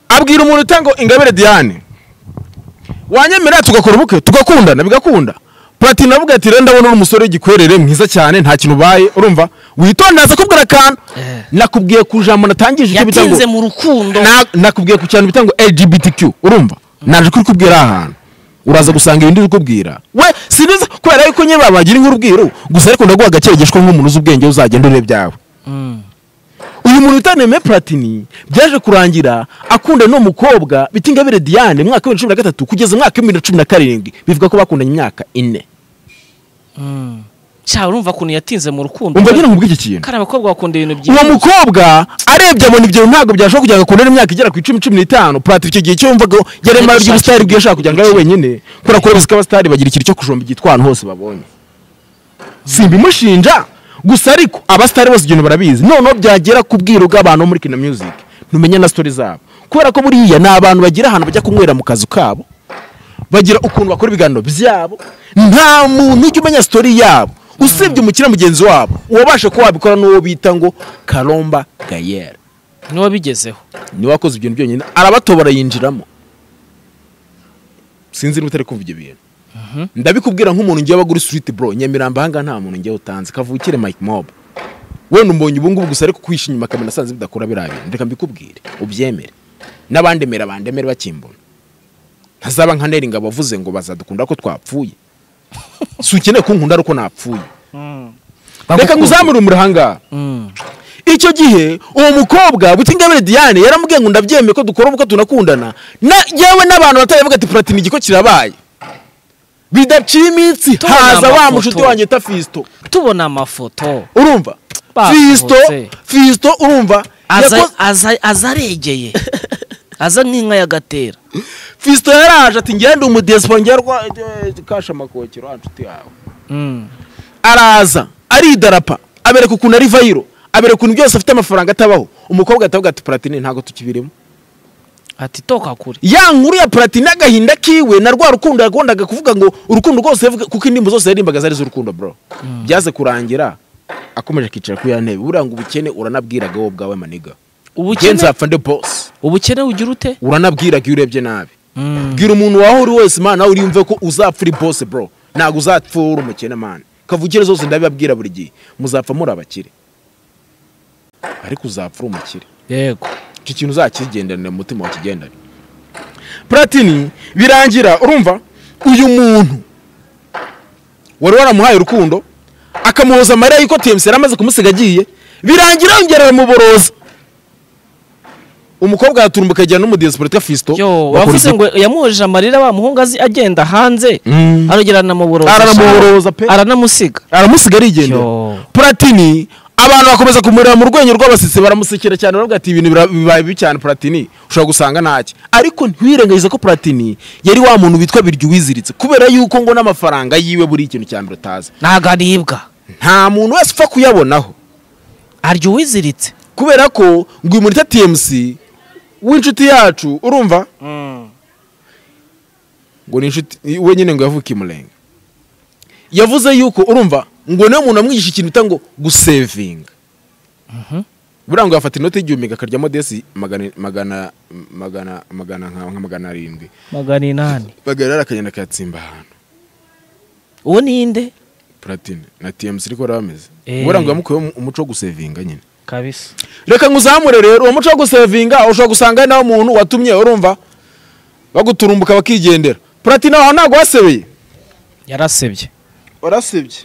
abwira umuntu utanga ingabire diane wanyemera tugakora ubukwe tugakundana bigakunda platini aravuga ati rero ndabona uri umusore w'igikwerere mwiza cyane nta kintu ubaye urumva witonde aza kubwira akantu Eh. nakubwiye ku jambo natangije icyo bita ngo yatinze mu rukundo Na- nakubwiye ku cyane bita ngo LGBTQ urumva naje kubikubwira aha hantu uraza gusanga ibindi uri kubwira we siniza kubera yuko nyine babagira inkuru ubwiru gusa ariko ndaguha agakegeshwa nk'umuntu uzi ubwenge uzagenda ureba ibyawe uyu muntu utanemeye platini byaje kurangira akunda n'uwo mukobwa bita ingabire diane mu mwaka wa bibiri na cumi na gatatu kugeza mu mwaka wa bibiri na cumi na karindwi bivuga ko bakundanye imyaka ine cyawe urumva ukuntu yatinze mu rukundo umva ngira nkubw'iki kintu kari abakobwa bakunda ibintu uwo byinshi mukobwa arebye abona ibyo ntabwo byashobora kugira ngo akundane imyaka igera ku icumi cumi n'itanu purata icyo gihe cyo yumvaga yaremara ry'ubusitari bwe yashaka kugira ngo abe wenyine kubera ko abayobozi b'abasitari bagira ikintu cyo kujomba igitwa ahantu hose babonye simbimushinja gusa ariko abasitari bose ibyo bintu barabizi noneho byagera ku bwiru bw'abantu bo muri kina music ntumenya na sitori zabo kubera ko buriya ni abantu bagira ahantu bajya kunywera mu kazu kabo bagira ukuntu bakora ibiganiro byabo nta muntu ujya umenya sitori yabo usibye umukire mugenzi wabo uwabasha kuba wabikora n'uwo bita ngo karomba gayere niwo bigezeho niwe wakoze ibyo bintu byonyine arabatobora yinjiramo sinzi niba utari kumva ibyo bintu ndabikubwira nk'umuntu ngiye bagura street bro nyamirambo ahangaha nta muntu ngiye utanze kavukire mike mob wenda umbonye ubu ngubu gusa ariko kwisha inyuma akamena asanze bidakora biriya bintu reka mbikubwire ubyemere n'abandemera bandemere bakimbona ntazaba nka neri ngabo wavuze ngo bazadukunda ko twapfuye si ukeneye kunkunda ari uko napfuye reka ngo uzamurumure ahangaha icyo gihe uwo mukobwa buti ingabire diane yaramubwiye ngo ndabyemeye ko dukora ubukwe tunakundana na- yewe n'abantu bataravuga ati platini igiko kirabaye bidaciye iminsi Tubona haza wa amafoto. mushuti wanjye ta fisito tubona amafoto urumva fisito Basohotse. fisito urumva aza yakoze- aza- aza aregeye aza n'inka y'agatera fisito yaraje ati ngende umudesipo ngerwa kasha amakokero anshuti yawe Mm. araza aridarapa abereka ukuntu ari vayiro abereka ukuntu byose afite amafaranga atabaho umukobwa atavuga ati platini ntabwo tukibirimo ati toka kure ya nkuru ya platini agahinda kiwe na rwa rukundo yakundaga kuvuga ngo urukundo rwose yavuga- kuko indirimbo zose yaririmbaga zari z'urukundo bro byaze kurangira akomeje akicara kuri ya ntebe buriya ngo ubukene uranabwiraga wowe ubwawe maniga ubukene ubukene nzapfa nde boss ubukene ugira ute uranabwiraga iyo urebye nabi Mm. bwira umuntu waho uri wese man nawe uriyumve ko uzapfa uri boss bro ntabwo uzapfa uri umukene man kavukire zose ndabibabwira buri gihe muzapfa muri abakire ariko uzapfa uri umukire yego icyo kintu uzakigendanira mu mutima wakigendane platini birangira urumva uyu muntu wari waramuhaye urukundo akamuhoza amarira y'uko tmc yari amaze kumusiga agiye birangira yongera aramuboroza umukobwa araturumbuka ajyana n'umudiyasipolitika fisito yo wavuze ngo yamuhojeje amarira wa muhungu azi agenda hanze Mm. arongera aranamuboroza Aranamuboroza pe. aranamusiga aramusiga arigendera Yo. platini abantu bakomeza kumurira mu rwenya rw'abasitsi baramusekera cyane baravuga ati ibintu bira- bibaye bibi cyane platini ushobora gusanga ntacyo ariko ntiwirengagize ko platini yari wa muntu witwa biryo wiziritse kubera yuko ngo n'amafaranga yiwe buri ikintu cya mbere utazi ntago aribwa nta muntu wese upfa kuyabonaho arya uwiziritse kubera ko ngo uyu murita tmc w'inshuti yacu urumva ngo ni inshuti we nyine ngo yavuke imurenga yavuze yuko urumva ngo niwe muntu amwigisha ikintu bita ngo gusevinga buriya ngo yafata inoti y'igihumbi akaryamo desi magana magana magana magana nka nka magana arindwi magana inani bagarara akagenda akayatsimba ahantu uwo ninde platine na tmc ariko bari bameze Eh. buriya ngo yamukuyeho umuco wo gusevinga nyine kabisa reka nguzamure rero uwo muco wo gusevinga ushobora gusanga ari nawo muntu watumye urumva baguturumbuka bakigendera platine aho ntabwo wasebeye yarasebye warasebye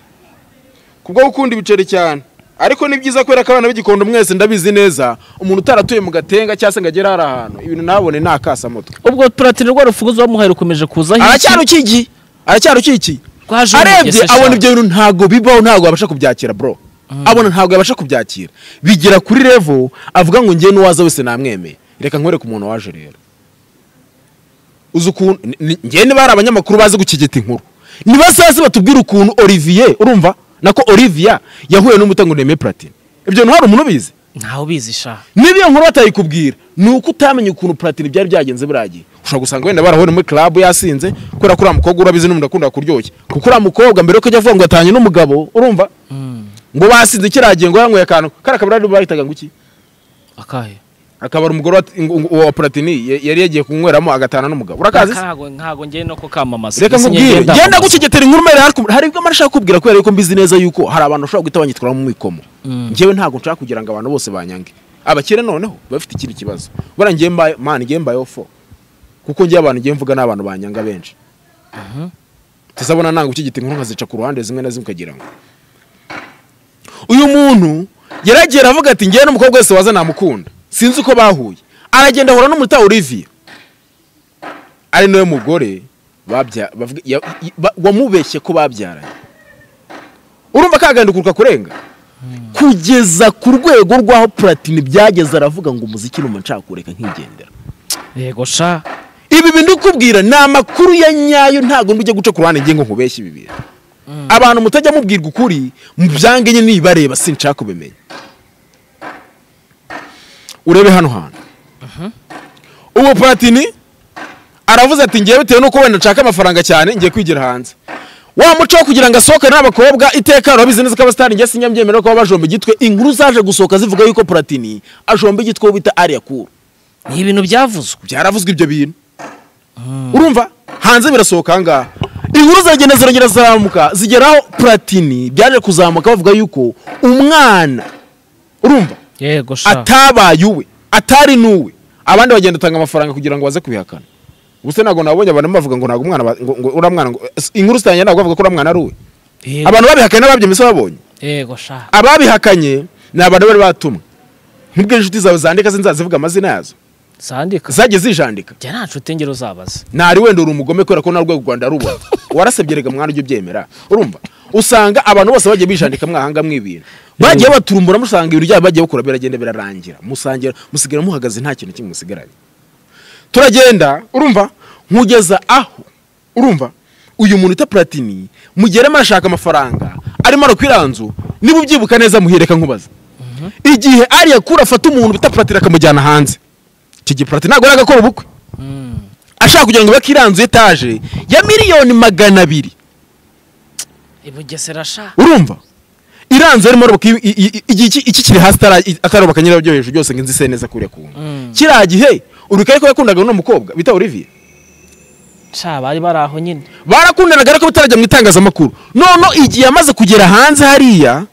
kubwo gukunda ibiceri cyane ariko ni byiza kubera ko abana b'igikondo mwese ndabizi neza umuntu utaratuye mu gatenga cyangwa se ngo agere hari ahantu ibintu ntabone ni akasamutwe ubwo platini rwa rufuguzo wamuhaye rukomeje kuza aracyarukikiye aracyarukikiye Rwaje arebye umugese sha. abona ibyo bintu ntabwo bibaho ntabwo yabasha kubyakira bro abona ntabwo yabasha kubyakira bigera kuri revo avuga ngo ngewe n'uwaza wese namwemeye reka nkwereke umuntu waje rero uzi ukuntu ni- ni- ngewe niba hari abanyamakuru bazi gukigita inkuru niba sasi batubwira ukuntu olivier urumva nako olivia yahuye n'umutango nemeye platine ibyo bintu hari umuntu ubizi ntawe ubizi sha niba iyo nkuru batayikubwira ni uko utamenya ukuntu platini byari byagenze biragiye ushobora gusanga wenda barahora muri club yasinze kubera ko uriya mukobwa urabizi n'umuntu akunda kuryoshya kuko uriya mukobwa mbere yuko ajya avuga ngo yatanye n'umugabo urumva ngo basinze kiragiye ngo yanyweye akantu kariya kabari bahitaga ngo iki akahe akabari umugore wa- ngo- ngo- wa platini ye- yari yagiye kunyweramo agatana n'umugabo urakazi se? ntago ntago njye no kukamamaza reka Ese nkubwire njye genda ndamamaza. gucyegetera inkuru mbere hari kum- hari ibyo amara ashaka kubwira kubera yuko mbizi neza yuko hari abantu bashobora guhita banyitwara mu mikomo njyewe ntabwo nshaka kugira ngo abantu bose banyange abakire noneho bafite ikindi kibazo buriya njyewe mbaye mani njyewe mbayeho fo kuko njyewe abantu njyewe mvuga ni abantu banyanga benshi tuzabona nanga ucyegetera inkuru nkazica ku ruhande zimwe na zimwe ukagira ngo uyu muntu yaragera aravuga ati njyewe n'umukobwa wese waza namukunda sinzi uko bahuye aragenda ahura n'umuta Olivia ari nawe mugore babya bavuga- ya- i- ba- wamubeshye ko babyaranye urumva kagandikuruka kurenga kugeza ku rwego rw'aho puratini byageze aravuga ngo umuziki ni umunshaka kureka nkigendera yego sha ibi bintu kubwira ni amakuru ya nyayo ntabwo ndujya guca ku ruhande ngengo nkubeshye ibi bintu abantu mutajya mubwirwa ukuri mubyange nyine nibareba sinshaka kubimenya urebe hano hantu ubu platini aravuze ati ngewe bitewe n'uko wenda nshaka amafaranga cyane ngiye kwigira hanze wa muco wo kugira ngo asohoke n'abakobwa iteka urabizi neza ko abasitari njye sinyambyemera ko baba bajomba igitwe inkuru zaje gusohoka zivuga yuko platini ajomba igitwe uwo bita ariya kuru ni ibintu byavuzwe byaravuzwe ibyo bintu urumva hanze birasohoka ahangaha inkuru zagenda ziragenda ziramuka zigeraho platini byaje kuzamuka bavuga yuko umwana urumva yego sha atabaye uwe atari n'uwe abandi bagenda batanga amafaranga kugira ngo baze kubihakana ubuse ntabwo nabonye abantu bavuga ngo ntabwo umwana ba- ngo- ngo uriya mwana ngo- inkuru zitangira ntabwo bavuga ko uriya mwana ari uwe Yego- abantu babihakanye n'ababyemeza babonye yego sha ababihakanye ni abantu bari batumwe nk'ubwo inshuti zawe zandika sinzazivuga amazina yazo sandika zagiye zijandika jya nta nshuti ngero uzabaza ntari wenda uri umugome kubera ko na rwego rwanda rubona warasabye rega mwana ujye ubyemera urumva usanga abantu bose bagiye bijandika mwahanga mw'ibintu bagiye baturumbura musanga ibintu byabo bagiye bakura biragenda birarangira musangira musigara muhagaze nta kintu kimwe musigaranye turagenda urumva nkugeza aho urumva uyu muntu uta platini mugeremo arashaka amafaranga arimo arakwira nzu niba ubyibuka neza muhereka nkubaza igihe ariya kura afata umuntu bita platini akamujyana hanze iki gihe platini ntabwo yari agakora ubukwe ashaka kugira ngo yubake iriya nzu etaje ya miliyoni magana abiri i bugesera sha urumva iriya nzu yarimo arubaka i- i- i- iki iki- iki kiri hasi atara- atarubaka nyirayo byo hejuru byose ngo inzu ise neza kuriya kuntu kiriya gihe uribuka ariko yakundaga uno mukobwa bita olivier sha bari bari aho nyine barakundanaga ariko bitarajya mu itangazamakuru none igihe yamaze kugera hanze hariya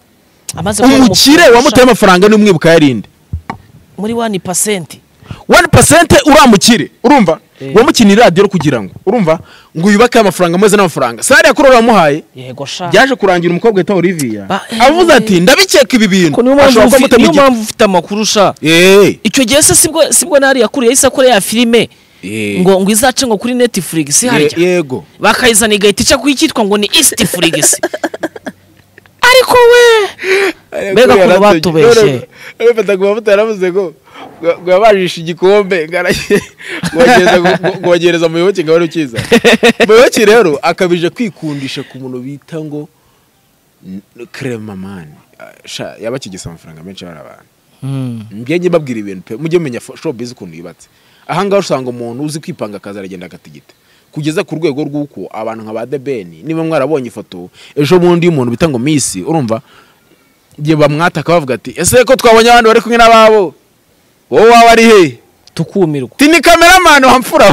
amaze kubona umukire amafaranga, wamutaye sha. amafaranga ni umwibuka yarinde muri wani pasenti wani pasente uriya mukire urumva Eh. wamukinira radiyo kugira ngo urumva ngo yubake amafaranga ameze n'amafaranga sariya kuri uramuhaye yego sha byaje kurangira umukobwa witwa Olivia Ba- avuze ati ndabikeka ibi bintu Ko niyo mpamvu ashobora ufi- kuba niyo amutemye mpamvu ufite amakuru sha igiti. Eh, icyo gihe se sibwo sibwo nari yakuriye yahise akora ya filime Eh. ngo ngo izace ngo kuri Netflix ye- harya yego bakayizana igahita ica ku icyitwa ngo ni East Flix ariko we Mbega ukuntu Yaratumye. batubeshye. None- none mfata ku mavuta yaravuze ngo ngo- ngo yabajishe igikombe ngo araye- ngo bagereza- ngo- ngo bagereza muyoboke ngo abone ukiza muyoboke rero akabije kwikundisha ku muntu bita ngo kremamani yaba akigisa amafaranga menshi abari abantu mbyenye mbabwira ibintu pe mujye mumenya fo- showbiz ukuntu yubatse ahangaha usanga umuntu uzi kwipanga akaza aragenda agatigita kugeza ku rwego rw'uko abantu nka ba debeni niba mwarabonye ifoto ejo bundi y'umuntu bita ngo misi urumva igihe bamwataka bavuga ati ese ko twabonye abandi bari kumwe n'ababo wowe waba ari he tukumirwa ti ni kameramani wamfura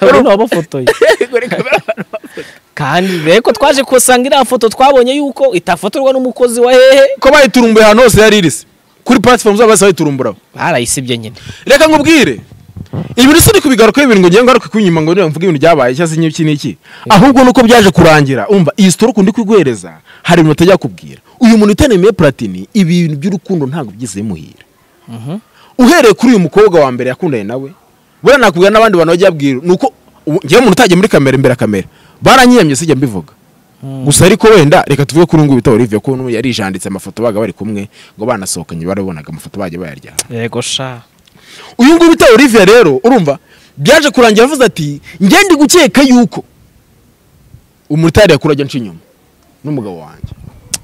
urabona wabafotoye Yego, ni kameramani. kandi reko twaje kusanga iriya foto twabonye yuko itafotorwa n'umukozi wa hehe ko bayiturumbuye ahantu hose yari irisi kuri platform zabo bose bayiturumburaho barayisibye nyine reka nkubwire ibintu sini kubigarukaho ibintu ngo ngiye ngaruke ku inyuma ngo nire mvuge ibintu byabaye cyangwa se iki n'iki ahubwo nuko byaje kurangira umva iyi sitori ukundi kwiguhereza hari ibintu utajya kubwira uyu muntu utanemeye platini ibintu by'urukundo ntabwo byize bimuhira uhereye kuri uyu mukobwa wa mbere yakundanye nawe buriya nakubwira n'abandi bantu bajya babwira ni uko ubu- ngewe umuntu utagiye muri kamera imbere ya kamera baranyiyamye sijya mbivuga gusa ariko wenda reka tuvuge kuri uyu nguyu bita olivier kuntu yarijanditse amafoto baga bari kumwe ngo banasohokanye barabonaga amafoto bajya bayaryana yego sha uyu nguyu bita olivier rero urumva byaje kurangira avuze ati njye ndi gukeka yuko umutari yakura ajya nca inyuma n'umugabo wanjye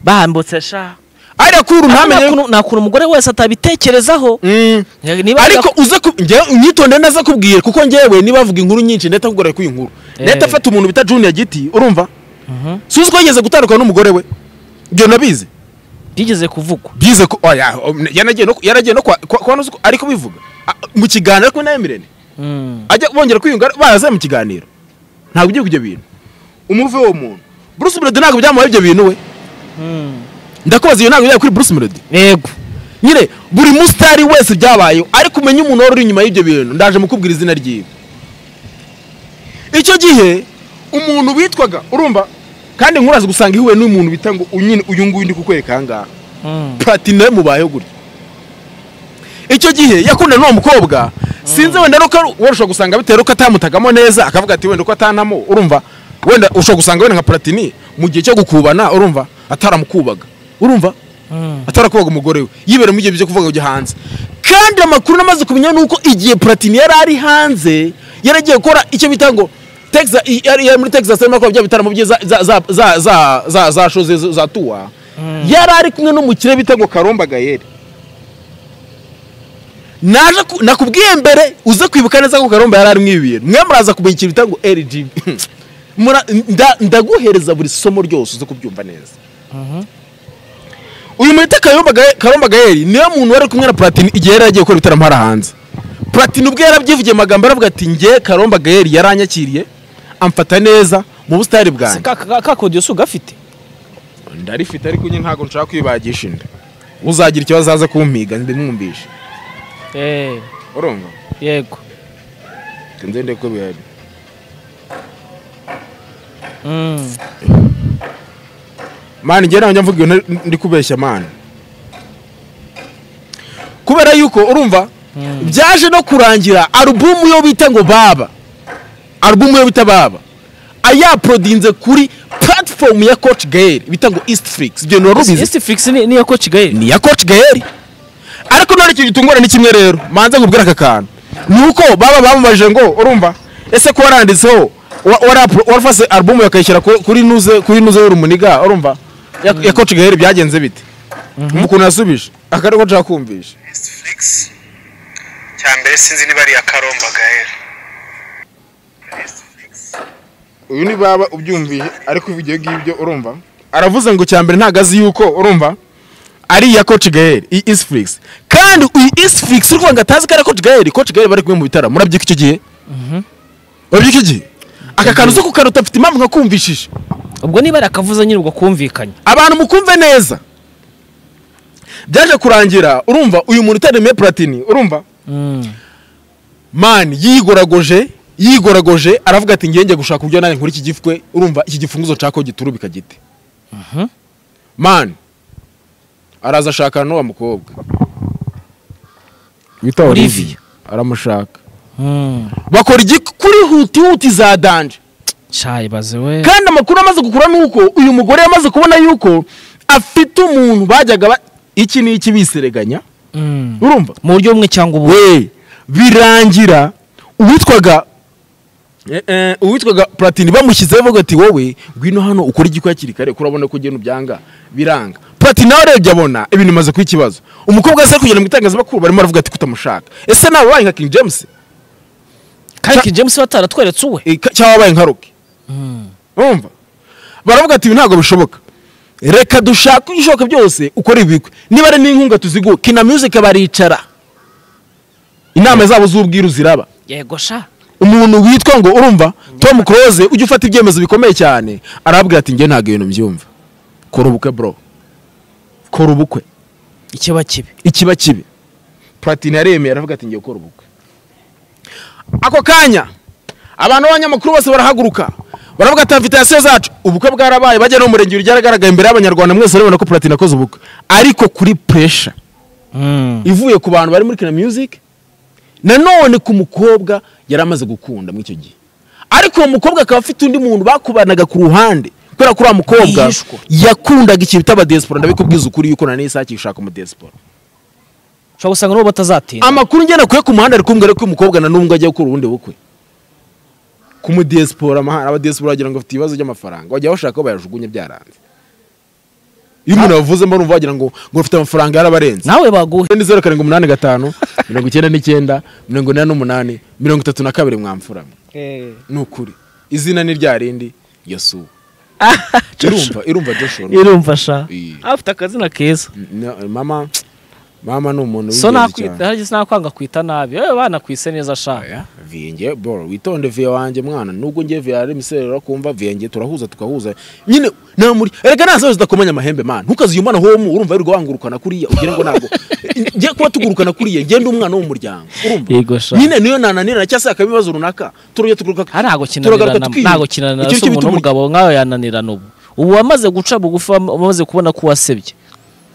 bambutse sha ariya kuru ntamenye nta kuntu umugore wese atabitekerezaho Mm. niba ariko uze ku- njyewe unyitondere neza kubwira kuko njyewe niba avuga inkuru nyinshi ndahita akugorora ku inkuru ndahita Eh. afata umuntu bita junior giti urumva si uzi ko yigeze gutandukana n'umugore we ibyo nabizi byigeze kuvugwa byize ko oya yanagiye no yaragiye no kwa kwa- kwa nusu ariko bivuga Ah, mu kiganiro ari kumwe na Emirene ajya bongera kwiyunga baraze mu kiganiro ntabwo ugiye kujya bintu umuve uwo muntu Bruce Melody ntabwo byamuhaye ibyo bintu we ndakubaza iyo ntabwo yari kuri Bruce Melody yego nyine buri musitari wese byabayeho ariko umenya umuntu wari uri inyuma y'ibyo bintu ndaje mukubwira izina ryiwe icyo gihe umuntu witwaga urumva kandi nkurazi gusanga ihuye n'umuntu bita ngo unyine uyu nguyu ndi kukwereka aha ngaha platine mubayeho gutya icyo gihe yakundana n'uwo mukobwa sinzi wenda nuko ari- wenda ushobora gusanga bitewe nuko atamutagamo neza akavuga ati wenda uko atantamo urumva wenda ushobora gusanga wenda nka platini mu gihe cyo gukubana urumva ataramukubaga urumva atarakubaga umugore we yibera mu gihe byo kuvuga kujya hanze kandi amakuru namaze kumenya ni uko igihe platini yari ari hanze yaragiye gukora icyo bita ngo Texas- i- yari yari muri texas arimo akora bya bitaramo bye za- za- za- za- za- za- za show ze- za tuwa yari ari kumwe n'umukire bita ngo karomba gayeri naje ku- nakubwiye mbere uze kwibuka neza ko karomba yari arimo ibi bintu mwe muraza kumenya ikintu bita ngo rgb Mura- nda- ndaguhereza buri somo ryose uze kubyumva neza uyu mwita Kayumba Gaye- karomba gayeri niwe muntu wari kumwe na platini igihe yari yagiye gukora ibitaramo hariya hanze platini ubwe yarabyivugiye amagambo aravuga ati nge karomba gayeri yaranyakiriye amfata neza mu busitani bwanjye ka kodiyo si ugafite ndarifite ariko nyine ntabwo nshaka kwibagisha inda uzagira ikibazo aza kumpiga ndimwumvishe eee urumva yego nzende ko bihari Mm. mani njye ntabwo njya mvuga ibintu ndi kubeshya mani kubera yuko urumva byaje no kurangira alubumu yo bita ngo baba alubumu yo bita baba ayaporodinze kuri platform ya coach gael bita ngo east flix ibyo bintu wari ubizi East Flix ni niyo ko Kigali ni iya coach gael ariko none icyo gitunguranye ni kimwe rero manze nkubwire aka kantu ni uko baba bamubajije ngo urumva ese ko waranditseho wa- warapu- warafase alubumu akayishyira ku- kuri nuze kuri nuze y'urumuniga urumva ya, ya coach gael byagenze bite ukuntu yasubije aka niko nshaka kumvisha Netflix cya mbere sinzi niba ari iya Karomba Gael uyu ni baba ubyumviye ariko ibyo ngibyo urumva aravuze ngo cya mbere ntabwo azi yuko urumva ari iya coach gael iyi isifurikisi kandi iyi isifurikisi uri kuvuga ngo atazi ko ari iya coach gael coach gael bari kumwe mu bitaramo murabyuka icyo gihe murabyuka icyo gihe aka kantu zo kukaruta afite impamvu nkakumvishije ubwo niba arakavuze nyine ubwo kumvikanye abantu mukumve neza byaje kurangira urumva uyu muntu utaremeye platini urumva mani yigoragoje yigoragoje aravuga ati ngenge gushaka uburyo nanjye nkora iki gifwe urumva iki gifunguzo nshaka ko giturubika gite mani araza ashakana n'uwa mukobwa wita Olivier. aramushaka bakora igikuri huti huti za danje cyayi baze we kandi amakuru amaze gukura ni uko uyu mugore yamaze kubona yuko afite umuntu bajyaga ba- iki n'iki bisereganya Mm. urumva mu buryo bumwe cyangwa ubundi we birangira uwitwaga eh, eh, uwitwaga platini bamushyizeho bavuga ati wowe ngwino hano ukora igikora hakiri kare kuko urabona ko ugenda ubyanga biranga platini nawe urebye abona ibintu bimaze kuba ikibazo umukobwa se kugera mu itangazamakuru barimo baravuga ati kutamushaka ese nawe wabaye nka king james kandi King James bataratweretse uwe Eh, ka- cyangwa wabaye nka roki urumva baravuga ati ibi ntabwo bishoboka reka dushake ibishoboka byose ukore ibigwi niba ari n'inkunga tuziguhe kina music baricara inama zabo z'ubwiru ziraba yego sha umuntu witwa ngo urumva tom close ujya ufata ibyemezo bikomeye cyane arabwira ati njye ntabwo ibintu byumva kora ubukwe bro kora ubukwe ikiba kibi ikiba kibi platini yaremeye aravuga ati ngiye gukora ubukwe ako kanya abantu b'abanyamakuru bose barahaguruka baravuga ati invitasiyo zacu ubukwe bwarabaye bajya no mu murenge ryagaragaye imbere y'abanyarwanda mwese urabona ko platini akoze ubukwe ariko kuri puresha ivuye ku bantu bari muri kina music nanone ku mukobwa yari amaze gukunda muri icyo gihe ariko uwo mukobwa akaba afite undi muntu bakubanaga ku ruhande kubera ko uriya mukobwa Yishwe. yakundaga ikintu bita abadesipora ndabikubwiza ukuri yuko nanone isaha akishaka umudesipora ushobora gusanga n'uwo batazatinda amakuru ngena kuye ku muhanda ari kumbwira ko uyu mukobwa na n'ubwo ajya gukora ubundi bukwe ku mudiyesipora amahanga abadiyesipora wagira ngo afite ibibazo by'amafaranga wajya bashaka ko bayajugunye byaranze iyo umuntu yavuzemo urumva wagira ngo ngo afite amafaranga yarabarenze nawe baguhe ni zeru karindwi umunani gatanu mirongo icyenda n'icyenda mirongo inani n'umunani mirongo itatu na kabiri mwamfuramo ni ukuri izina ni rya rindi yosuwa irumva irumva joshua irumva sha Iyi. afite akazina keza N- mama mama ni umuntu so w'ingenzi nakwita cyane harya sinakwanga kwita nabi yewe banakwise neza sha Oya, vinge boro witonde viye wanjye mwana nubwo ngiye viye ari imiserero urakumva vinge turahuza tugahuza nyine nta muri erega ntazo zidakomanya amahembe mana ntukaziyumana homu urumva wirirwa wangurukana kuriya ugira ngo ntabwo ngiye kuba tugurukana kuriya ngende umwana wo mu muryango urumva Yego sha. nyine niyo nananirana cyangwa se hakaba ibibazo runaka turujya tuguruka hari ntago turagaruka kinanirana tukiyunga. ntago kinanirana Icyo se ngicyo umuntu bituma- w'umugabo nk'ayo yananirana ubu ubu wamaze guca bugufi wam- wamaze kubona ko wasebye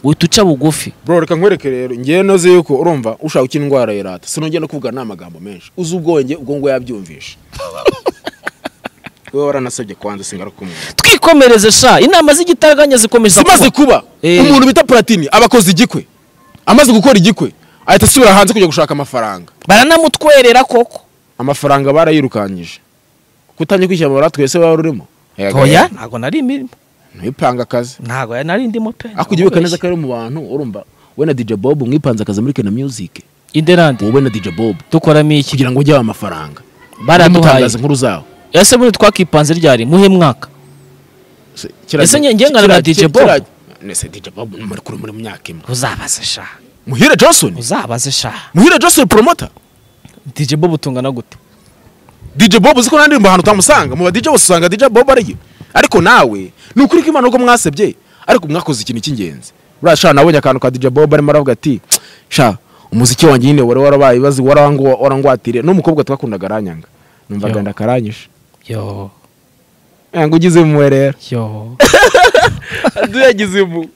uhita uca bugufi bro reka nkwereke rero ngewe noze yuko urumva ushaka uko indwara yarata sinongeye no kuvuga n'amagambo menshi uzi ubwenge ubwo ngo yabyumvisha wowe waranasabye kubanza singarukumwe twikomereze sha inama z'igitaraganya zikomeje zimaze kuba Eh. umuntu bita platini aba akoze igikwe amaze gukora igikwe ahita asubira hanze kujya gushaka amafaranga baranamutwerera koko amafaranga barayirukanyije kutamye kwishyura bara twese waba urimo oya ntabwo nari imirimo ntipanga akazi ntabwo nari ndimo pe ariko ujya ubika neza ko ari mu bantu urumva we na DJ Bob mwipanze akazi muri Kena Music inderande wowe na DJ Bob dukoramo iki kugira ngo ujye aba amafaranga baraduhaye mutangaza inkuru zawo ese buriya twakipanze ryari muhe mwaka Ese nge- nge nkana na DJ Bob? Nese DJ Bob muri kuri muri mu myaka imwe uzabaze sha Muhire Johnson uzabaze sha Muhire Johnson promoter dj bob utungana gute DJ Bob uziko nta ndirimbo ahantu utamusanga mu ba DJ bose usanga DJ Bob ariyo ariko nawe ni ukuri ko Imana ubwo mwasebye ariko mwakoze ikintu cy'ingenzi buriya sha nabonye akantu ka DJ Bob arimo aravuga ati sha umuziki wanjye nyine wari warabaye bazi warangwa- warangwatiriye n'umukobwa twakundaga aranyanga numvaga Yo. ndakaranyije yo ngo ugize impuhwe rero yo yagize impuhwe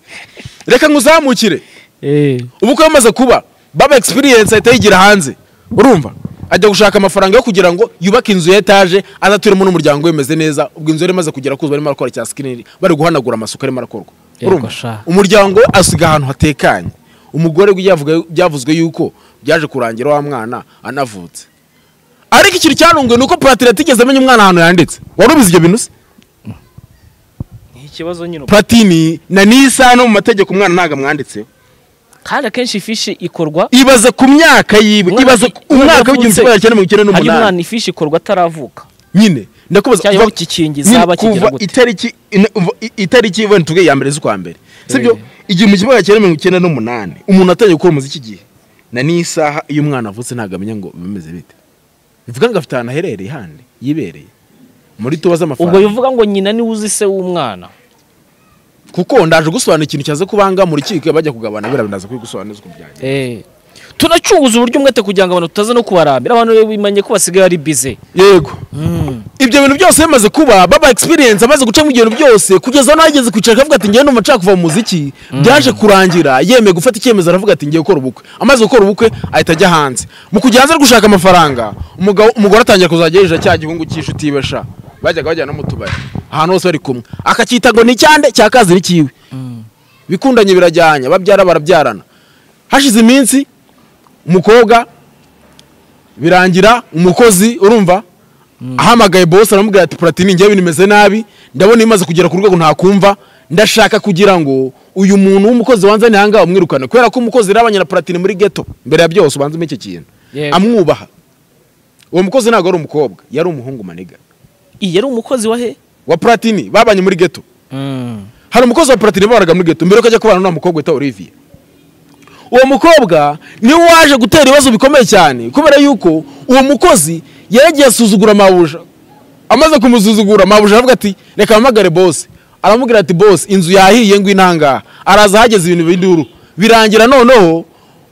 reka nkuzamukire eh ubu ko yamaze kuba baba experience ahita yigira hanze urumva ajya gushaka amafaranga yo kugira ngo yubake inzu ya etaje azaturemo n'umuryango we bimeze neza ubwo inzu yari imaze kugera kuzuba barimo barakora cya skinner bari guhanagura amasuka arimo arakorwa Yego, urumva sha. umuryango we asiga ahantu hatekanye umugore we yavuga- byavuzwe yuko byaje kurangira wa mwana anavutse ariko ikintu cyanunguye ni uko platini atigeze amenya umwana ahantu yanditse wari ubizi ibyo bintu se ni ikibazo nyine platini na nisa no mu mategeko umwana ntabwo amwanditseho kandi akenshi ifishi ikorwa ibaze ku myaka yiwe Umwana- ibaze ku- umwaka yavutse. w'igihumbi kimwe magana cyenda mirongo icyenda hari umwana n'umunani ifishi ikorwa ataravuka nyine ndakubaza cyangwa kuva- kikingiza nyine, aba kigira kuva gute? itariki ina- uva- i- itariki wenda tuvuge ya mbere z'ukwa mbere sibyo igihumbi kimwe magana cyenda mirongo icyenda n'umunani umuntu atangiye gukora umuziki igihe na n'isaha iyo umwana avutse ntabwo amenya ngo bimeze bite bivuga ngo afite ahantu aherereye handi yibereye muri tuba ubwo z'amafaranga bivuga ngo nyina niwe uzi se w'umwana kuko ndaje gusobanura ikintu cyaza kubanga mu rukiko bajya kugabana biriya binaza kubigusobanuza uko byagenze Eh, tunacunguza uburyo umwete kugira ngo abantu tutaza no kubarambira abantu rero bimanye ko basigaye ari bize yego ibyo bintu byose bimaze kuba baba experience amaze guca mu bintu byose kugeza aho ageze kwicara akavuga ati ngewe numva nshaka kuva mu muziki byaje kurangira yemeye gufata icyemezo aravuga ati ngiye gukora ubukwe amaze gukora ubukwe ahita ajya hanze mu kujya hanze ari gushaka amafaranga umugabo umugore atangira kuzajya yishyura cya gihungu cy'inshuti yiwe sha bajyaga bajyana no mu tubari ahantu hose bari kumwe akacyita ngo ni icyande cyakazi ni kiwe bikundanye birajyanye babyara barabyarana hashize iminsi umukobwa birangira umukozi urumva ahamagaye bosi aramubwira ati platini ngewe nimeze nabi ndabona imaze kugera ku rwego ntakumva ndashaka kugira ngo uyu muntu w'umukozi wanze nihanga umwirukane kubera ko umukozi yarabanye na platini muri ghetto mbere ya byose ubanza iki kintu Yego. amwubaha uwo mukozi ntabwo ari umukobwa yari umuhungu maniga iyi yari umukozi wa he wa platini babanye muri ghetto mm hari umukozi wa platini babaraga muri ghetto mbere yuko ajya kubana n'uwo mukobwa witwa olivier uwo mukobwa niwe waje gutera ibibazo bikomeye cyane kubera yuko uwo mukozi yagiye asuzugura mabuja amaze kumusuzugura mabuja aravuga ati reka mpamagare bose aramubwira ati bose inzu yahiye ngo inangaha araza ahageze ibintu binduru birangira noneho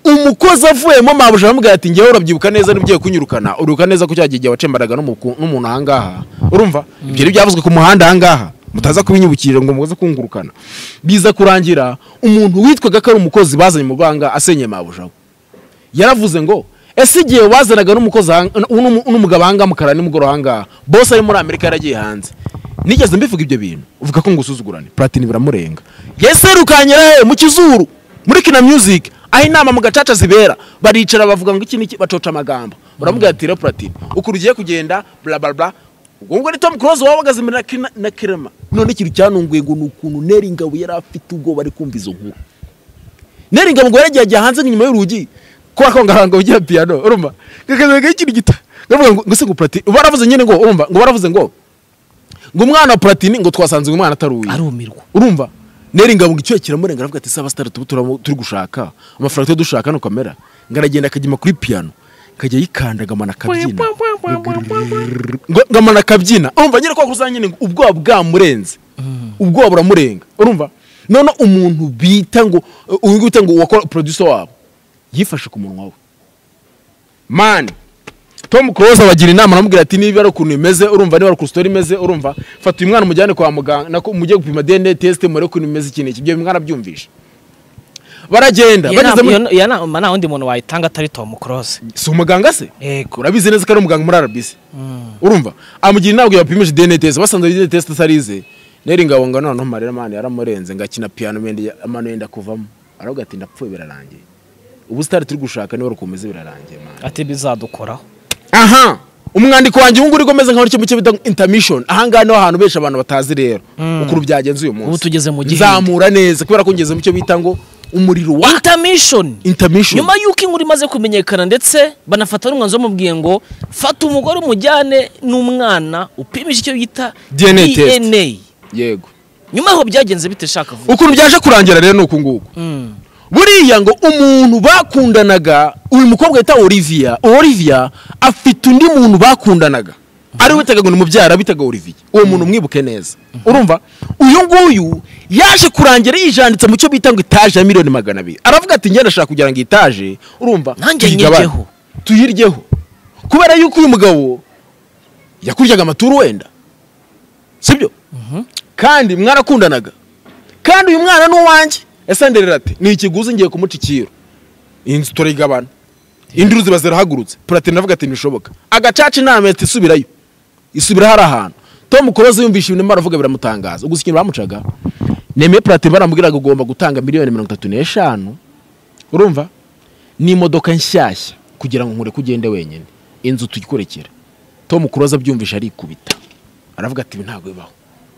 umukozi avuyemo mabuja aramubwira ati ngewe urabyibuka neza n'ugiye kunyirukana uribuka neza ko cya gihe igihe wacemberaga n'umuku- n'umuntu ahangaha urumva ibyo ni byavuzwe ku muhanda ahangaha mutaza kubinyibukira ngo muze kungurukana biza kurangira umuntu witwaga ko ari umukozi bazanye mu banga asenye mabuja we yaravuze ngo ese igihe wazanaga n'umukozi aha- n'umu- n'umugabo ahangaha mukara nimugoroba ahangaha bose ari muri amerika yaragiye hanze nigeze mbivuga ibyo bintu uvuga ko ngusuzugurane platini biramurenga yese yirukanyira he mu kizuru muri kina music aho inama mu gacaca zibera baricara bavuga ngo iki niki bacoca amagambo baramuga ati rero platini ukuntu ugiye kugenda bla bla bla ubwo ngubwo ni tom close waba uhagaze imbere na Kina- na kirema none ikintu cyanunguye ngo ni ukuntu neri ngabo yari afite ubwoba ari kumva izo nkuru nari ingabo ngo yaragiye ajya hanze inyuma y'urugi kubera ko ngarango ugira piyano urumva kakazagaho ikintu gita ndavuga ngo ngo se ngo platini baravuze nyine ngo urumva ngo baravuze ngo ngo umwana wa platini ngo twasanze uyu mwana atari uwiwe arumirwa urumva neri ingabo ngo icyo kiramurenga aravuga ati saba sitari tuba turamo- turi gushaka amafaranga tuba dushaka no kamera ngo aragenda akajyima kuri piyano akajya yikanda agamana akabyina ngo ngo amana akabyina urumva nyine kwa kuzanye nyine ngo ubwoba bwamurenze ubwoba buramurenga urumva none umuntu bita ngo uyu nguyu bita ngo wakora producer wabo yifashe ku munwa we mani tom close abagira inama aramubwira ati niba ari ukuntu imeze urumva niba ari ukuntu story imeze urumva fata uyu mwana umujyane kwa muganga nako mujye gupima dna test murebe ukuntu imeze iki n'iki ibyo mwana abyumvisha baragenda Iyo bageze nama- muri iyo- iyo nama nta wundi muntu wayitanga atari Tom Close si umuganga se yego urabizi neza ko ari umuganga muri arabisi urumva amugira inama yapimisha dna test basanze dna test atarize neri ngabo ngo noneho marira mani yaramurenze ngakina piano mende amano yenda kuvamo aravuga ati ndapfuye birarangiye ubu sitari turi gushaka niba rukomeze birarangiye mani ati bizadukoraho aha umwandiko wanjye ubu ngubu uri kumeze nk'aho nicyo bita intermission ahangaha niho hantu benshi abantu batazi rero ukuntu byagenze uyu munsi Ubu tugeze mu gihinde. nzamura neza kubera ko ngeze mu cyo bita ngo umuriro wa intermission intermission nyuma y'uko inkuru imaze kumenyekana ndetse banafata n'umwanzuro bamubwiye ngo fata umugore umujyane n'umwana upimisha icyo bita DNA test. DNA yego nyuma y'aho byagenze bite shaka vuba ukuntu byaje kurangira rero ni uku nguku Mm. buriya ngo umuntu bakundanaga uyu mukobwa yita olivia olivia afite undi muntu bakundanaga ariwe witaga ngo ni umubyara bitaga olivia uwo muntu mwibuke neza urumva uyu nguyu yaje kurangira yijanditse mu cyo bita ngo itaje ya miliyoni magana abiri aravuga ati njye ndashaka kugira ngo itaje urumva Nanjye tuyigabane. nyiryeho." tuyiryeho kubera yuko uyu mugabo yakuryaga amaturu wenda sibyo kandi mwarakundanaga kandi uyu mwana ni uwanjye yasanderera ati ni ikiguzi ngiye kumuca ikiru iyi nzu turayigabana indi ruzi bazirahagurutse platini avuga ati ntibishoboka agacaca inama ati isubirayo isubira hari ahantu tom kuroza yumvishe ibintu baravuga biramutangaza gusa ikintu bamucaga nemeye platini baramubwiraga ugomba gutanga miliyoni mirongo itatu n'eshanu urumva n'imodoka nshyashya kugira ngo nkureke ugende wenyine inzu tuyikurikira tom kuroza abyumvishe arikubita aravuga ati ibi ntabwo bibaho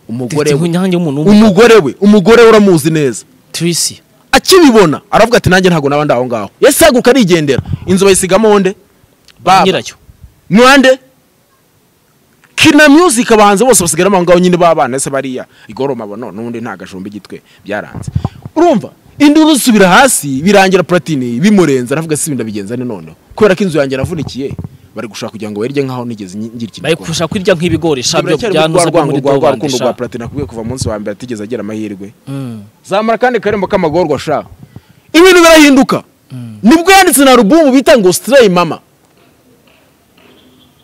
umugore we nyange umuntu w'umu- umugore we umugore we uramuzi neza Tracy akibibona aravuga ati nanjye ntabwo naba ndi aho ngaho yasaguka arigendera inzu bayisigamo honde baba nyiracyo nande kina music abahanzi bose basigaramo aho ngaho nyine b'abana ese bariya igoroma bono n'ubundi nta gashumba igitwe byaranze urumva induru zisubira hasi birangira platini bimurenze aravuga si ibintu bigenza ni noneho kubera ko inzu yanjye yaravunikiye bari gushaka kugira ngo werye nkaho nigeze ngira ikintu bari gikora. kurusha kurya nk'ibigori sha byo Biracyari byanuze rwa byo rwango muri rwa rwa rukundo rwa dogandisha platini akubwiye kuva munsi wa mbere atigeze agira amahirwe zamara kandi karembo k'amagorwa ashaka ibintu birahinduka nibwo yanditse na alubumu bita ngo sitireyi mama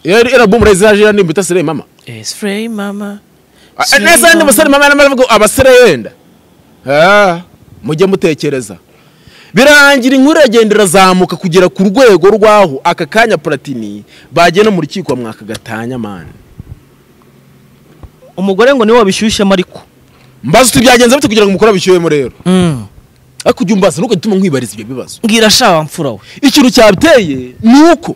iyo ari alubumu rero ziraje nimba bita sitireyi mama Spray mama Ah, Sitireyi neza yandi mama. basore mama n'amavuga ngo abasore wenda Ah, mujye mutekereza birangira inkuru iragenda irazamuka kugera ku rwego rw'aho aka kanya platini bagenda mu rukiko mwaka gatanya mani umugore ngo niwe wabishyushyemo ariko mbaza uti byagenze bite kugira ngo umukora bishyuhemo rero ariko ujya umbaza nuko gituma nkwibariza ibyo bibazo mbwira sha wa mfura we ikintu cyateye ni uko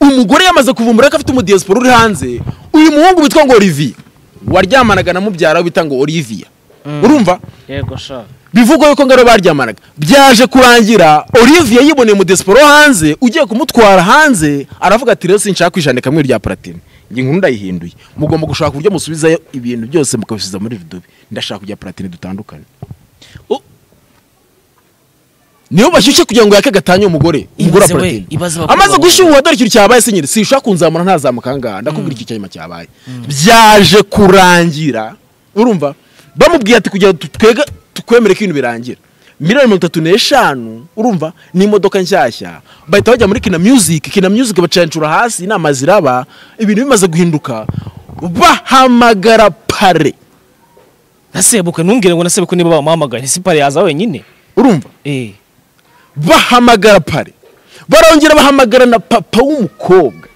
umugore yamaze kuvumbura ko afite umudiyasipora uri hanze uyu muhungu witwa ngo olivier waryamanaga na mubyara we bita ngo olivia urumva yego sha bivugwa yuko ngaro baryamanaga byaje kurangira olivier yiboneye umudiyasipora wo hanze ugiye kumutwara hanze aravuga ati rero sinshaka kwijandika kamwe rya platini iyi nkuru ndayihinduye mugomba gushaka uburyo musubizayo ibintu byose mukabisiza muri ridobe ndashaka kujya platini dutandukane U- niyo bashyushye kugira ngo yake gatanya umugore umugore wa Ibaze we, platini ibaze abakobwa amaze bakunda. gushyuha dore ikintu cyabaye se nyine sinshaka kunzamura ntazamuka ahangaha ndakubwira iki cyanyuma cyabaye byaje kurangira urumva bamubwiye ati kugira ngo twege tukwemere ko ibintu birangira miliyoni mirongo itatu n'eshanu urumva n'imodoka nshyashya bahita bajya muri kina music kina music bacancura hasi inama ziraba ibintu bimaze guhinduka bahamagara pare nasebukwe ntumbwire ngo nasebukwe niba bamuhamagaye ntisipa yaza wenyine urumva eh bahamagara pare barongera bahamagara na papa w'umukobwa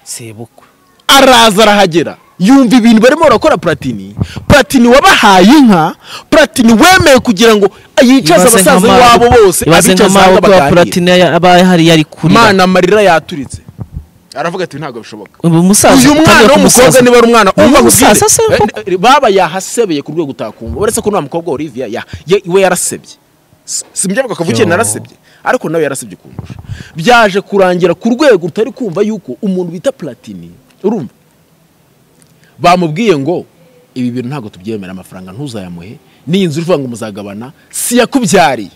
sebukwe araza arahagera yumva ibintu barimo barakora platini platini wabahaye inka platini wemeye kugira ngo yicaze Ibaze abasaza nk'amawe- iwabo bose ibaze abicaze aho nk'amawe ya baganira platine ya- aba ahari yari kuri mana amarira yaturitse aravuga ati ntabwo bishoboka uyu musaza uyu mwana utangira w'umukobwa kumusaza. niba ari umwana umva Uyu gusire musaza se koko. Eh, eh, baba yahasebeye ku rwego utakumva uretse ko nta mukobwa wa Olivia ya- ye- we yarasebye Si- simbye avuga kavukire Yo. narasebye ariko nawe yarasebye kumurusha byaje kurangira ku rwego utari kumva yuko umuntu bita platini urumva bamubwiye ngo ibi bintu ntabwo tubyemera amafaranga ntuzayamuhe n'iyi nzu urivuga ngo muzagabana si yakubyariye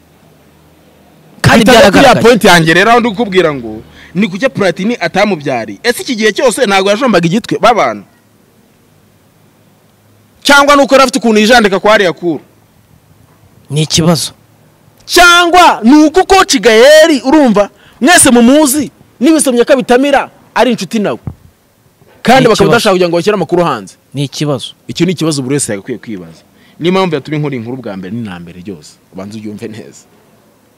kandi Ahita kuri ya byaragaragaye point yanjye rero aho ndi kukubwira ngo ni kucyo platini atamubyariye ese iki gihe cyose ntabwo yajombaga igitwe babana cyangwa nuko yari afite ukuntu yijandika kwa hariya kuru ni ikibazo cyangwa ni uko koci gayeri urumva mwese mumuzi n'ibisomye ko bitamira ari inshuti nawe kandi Ni bakaba ikibazo. bashaka kugira ngo bashyire amakuru hanze ni ikibazo icyo ni ikibazo buri wese yagakwiye kwibaza niyo mpamvu yatumye nkora inkuru bwa mbere n'ina mbere ryose ubanza ubyumve neza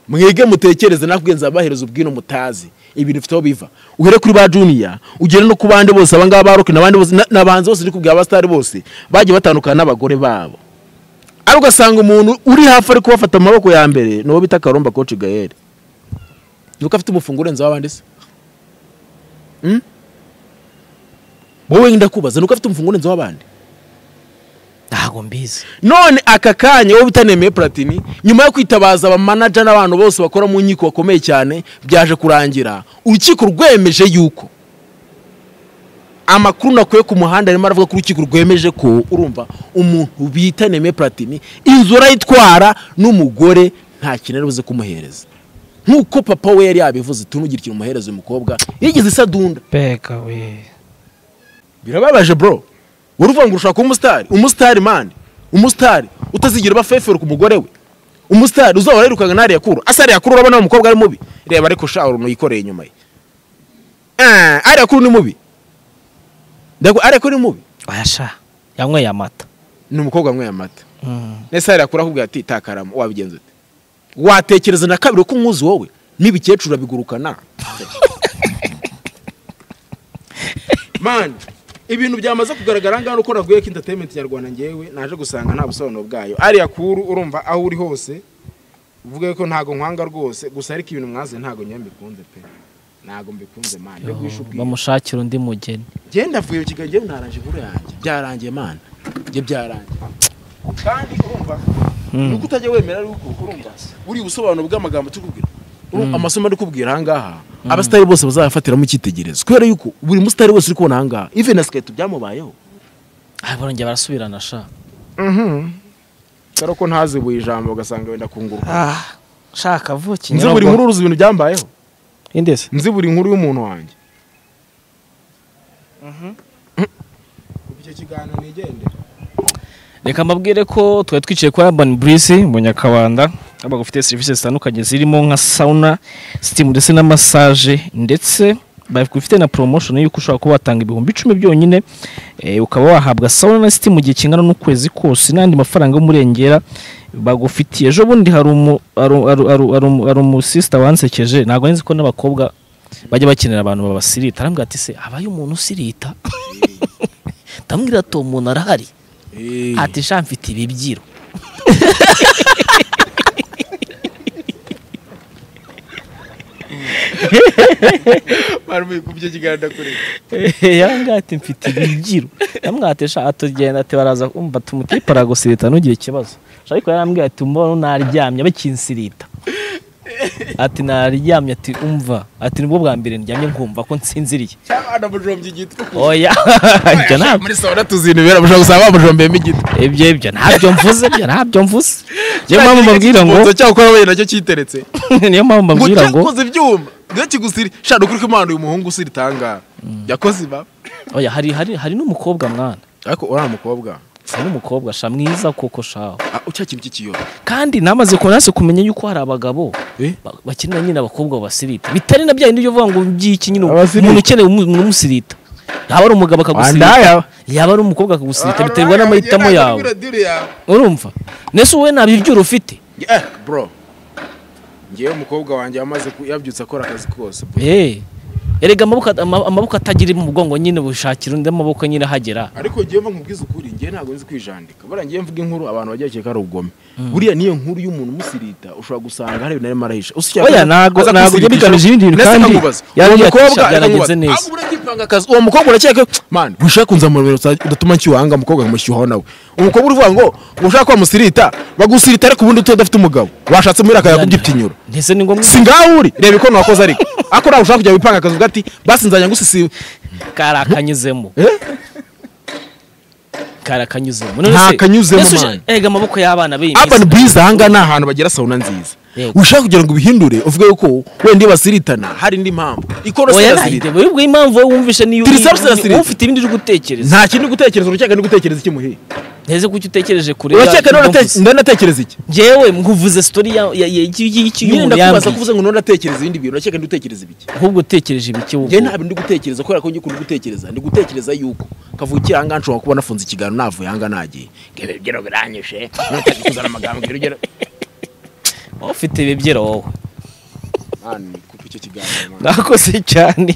mwige mutekereze nakubwiye nzabahereza ubwino mutazi ibintu bifite aho biva uhere kuri ba juniya ugere no ku bandi bose abangaba ba rock n'abandi bose na- n'abahanzi bose ndi kubwira abasitari bose bagiye batandukana n'abagore babo ariko ugasanga umuntu uri hafi ari kubafata mu maboko ya mbere ni uwo bita karomba koci gaere nuko afite umufungo urenze w'abandi se Hmm? wowe ndakubaza nuko afite umufungo urenze w'abandi ntabwo mbizi none aka kanya wowe utanemeye platini nyuma yo kwitabaza abamanaja n'abantu bose bakora mu nkiko bakomeye cyane byaje kurangira urukiko rwemeje yuko amakuru nakuye ku muhanda arimo aravuga ko urukiko rwemeje ko urumva umuntu bita nemeye platini inzu urayitwara n'umugore nta kintu ari buze kumuhereza nk'uko papa we yari yabivuze tunugire ikintu umuhereza uyu mukobwa yigeze isadunda Beka we. birababaje bro wari uvuga ngo ushaka kuba umusitari umusitari mani umusitari utazigera uba fefero ku mugore we umusitari uzahora yirukanga na ariyakuru asa ariyakuru urabona wa mukobwa ari mubi reba ariko sha uruntu yikoreye inyuma ye Eh, ariyakuru ni mubi ndabwo ariyakuru ni mubi bayasha yanyweye amata ni umukobwa wanyweye amata nese ariyakuru akubwira ati takaramo wabigenza ute watekereza na kabiri ko umwuzi wowe n'ibikecuru urabigurukana mani ibintu byamaze kugaragara ngaho uko raguye ko entertainment nyarwanda ngewe naje gusanga nta busobanuro bwayo ariya kuru urumva aho uri hose uvuga ko ntago nkwanga rwose gusa ariko ibintu mwaze ntago nyewe mbikunze pe ntago mbikunze mani yo guhisha ubwiyo bamushakira undi mugeni genda vuye kigali ngewe naranje inkuru yanjye byarangiye mani ibyo byarangiye kandi urumva nuko utajya wemera ari uko urumva buriya ubusobanuro bw'amagambo tukubwira urumva amasomo ari kubwira ahangaha abasitari bose bazayafatiramo icyitegererezo kubera yuko buri musitari wese uri kubona ahangaha even na siketo byamubayeho Ah, barongera barasubirana sha dore ko ntazibuye ijambo ugasanga wenda kunguruka Ah, shaka vuki. nzi buri nkuru uruzi ibintu byambayeho Indese. nzi buri nkuru y'umuntu wanjye icyo kiganiro nigende reka mbabwire ko twari twicaye kwa urban burisi mu nyakabanda aho bagufite serivisi zitandukanye zirimo nka sauna sitimu ndetse na massage ndetse bagufite na promotion y'uko ushobora kuba watanga ibihumbi icumi byonyine eh, ukaba wahabwa sauna na sitimu mu gihe kingana n'ukwezi kose n'andi mafaranga y'umurengera bagufitiye ejo bundi hari umu- hari- hari- hari- hari umu- hari umusisita wansekeje ntabwo nzi ko n'abakobwa bajya bakenera abantu babasirita arambwira ati se habaye umuntu usirita ndamubwira ati uwo muntu arahari ati sha mfite ibibyiro barumuye ku byo kiganiro ndakureba yanga ati mfite ibibyiro namwatesha atugenda ati baraza umva tumutipe aragusirita ntugire ikibazo Sha ariko yarambwiye ati mbona naryamye bakinsirita ati naryamye ati umva ati nibwo bwa mbere ndyamye nkumva ko nsinziriye cyangwa anamujombye igiti oya ibyo ntabwo muri sawa tuzi ibintu bibera mushobora gusanga bamujombyemo igiti ibyo ibyo ntabyo mvuze ibyo ntabyo mvuze niyo mpamvu mbabwira ngo Ikibuzo cyako wowe nacyo cyiteretse niyo mpamvu ngo mbabwira ngo cyakoze ibyuma ngo kigusiri shaka ukuri ko imana uyu muhungu usira itangara yakoze iba oya hari hari hari n'umukobwa mwana ariko uriya mukobwa hari n'umukobwa sha mwiza koko shaho ah, cya kintu cy'ikiyobe kandi namaze kunase kumenya yuko hari abagabo Eh? ba- bakenera nyine abakobwa babasirita bitari na bya bindi byo uvuga ngo byiki nyine Abasirita. umuntu ukeneye umu- umuntu umusirita yaba ari umugabo akagusirita Wandaya. yaba ari umukobwa akagusirita biterwa n'amahitamo yawe urumva nese wowe nta bibyiro ufite Eh, bro ngewe umukobwa wanjye yamaze ku- yabyutse akora akazi kose bro. Eh, erega amaboko ama- amaboko atagira mu bwongo nyine bushakira undi amaboko nyine ahagera ariko ngewe mba nkubwiza ukuri ngewe ntabwo nzi kwijandika buriya ngewe mvuga inkuru abantu bajya bakeka ari ubugome buriya niyo nkuru y'umuntu umusirita ushobora gusanga hari ibintu arimo arahisha Usibye Oya, akaza- ntabwo- aza ntabwo kusiga biba bigamije ijoro. ibindi bintu Ndetse kandi nkamubaza, uwo yarabyakisha, mukobwa byaragenze nkamubaza, neza. "Ah, ubura akipanga akazi." uwo mukobwa urakeka ko man ushaka kunza mu biro usa- udatuma nshyuhanga umukobwa nkamushyuhaho nawe umukobwa urivuga ngo ushaka kuba musirita bagusirita ariko ubundi utuye udafite umugabo washatse muri akaya kubyiptinyura ndetse ni ngombwa si ngaho uri reba ikono wakoze ariko ariko nawe ushaka kujya wipanga akazi uvuga ati basi nzajya ngusisiwe kari akanyuzemo kari akanyuzemo Nta se- kanyuzemo, ese uje- man. erega amaboko y'abana b'iyi urban minsi bwiza aha ngaha ni ahantu bagira sauna nziza Yego. ushaka kugira ngo ubihindure uvuge yuko wenda basiritana hari indi mpamvu ikorosi oya nahite irasirita buri bwo impamvu wowe wumvishe niyo Tiri safi zirasirita. ufite ibindi uri gutekereza nta kindi gutekereza uracyeka no gutekereza iki muhiye nteze ko icyo utekereje kure uracyeka ya- ndanatekereza iki njyewe nguvuze story ya- ya- ya- y'iki- y'iki- y'iki nyine y'umuntu ndakubaza yambwiye kuvuze ngo ntunatekereza ibindi bintu uracyeka ndutekereza ibiki ahubwo utekereje ibiki wowe njyewe nta bintu ndi gutekereza kubera ko njye kundi gutekereza ndi gutekereza yuko kavukira aha ngaha nshobora kuba nafunze ikiganiro navuye aha ngaha nagiye ngebe ibyo biranyishe ntutajya kuzana amagambo ngebe ibyo wowe ufite ibibyiro wowe mani kupa icyo kiganiro mani nakoze cyane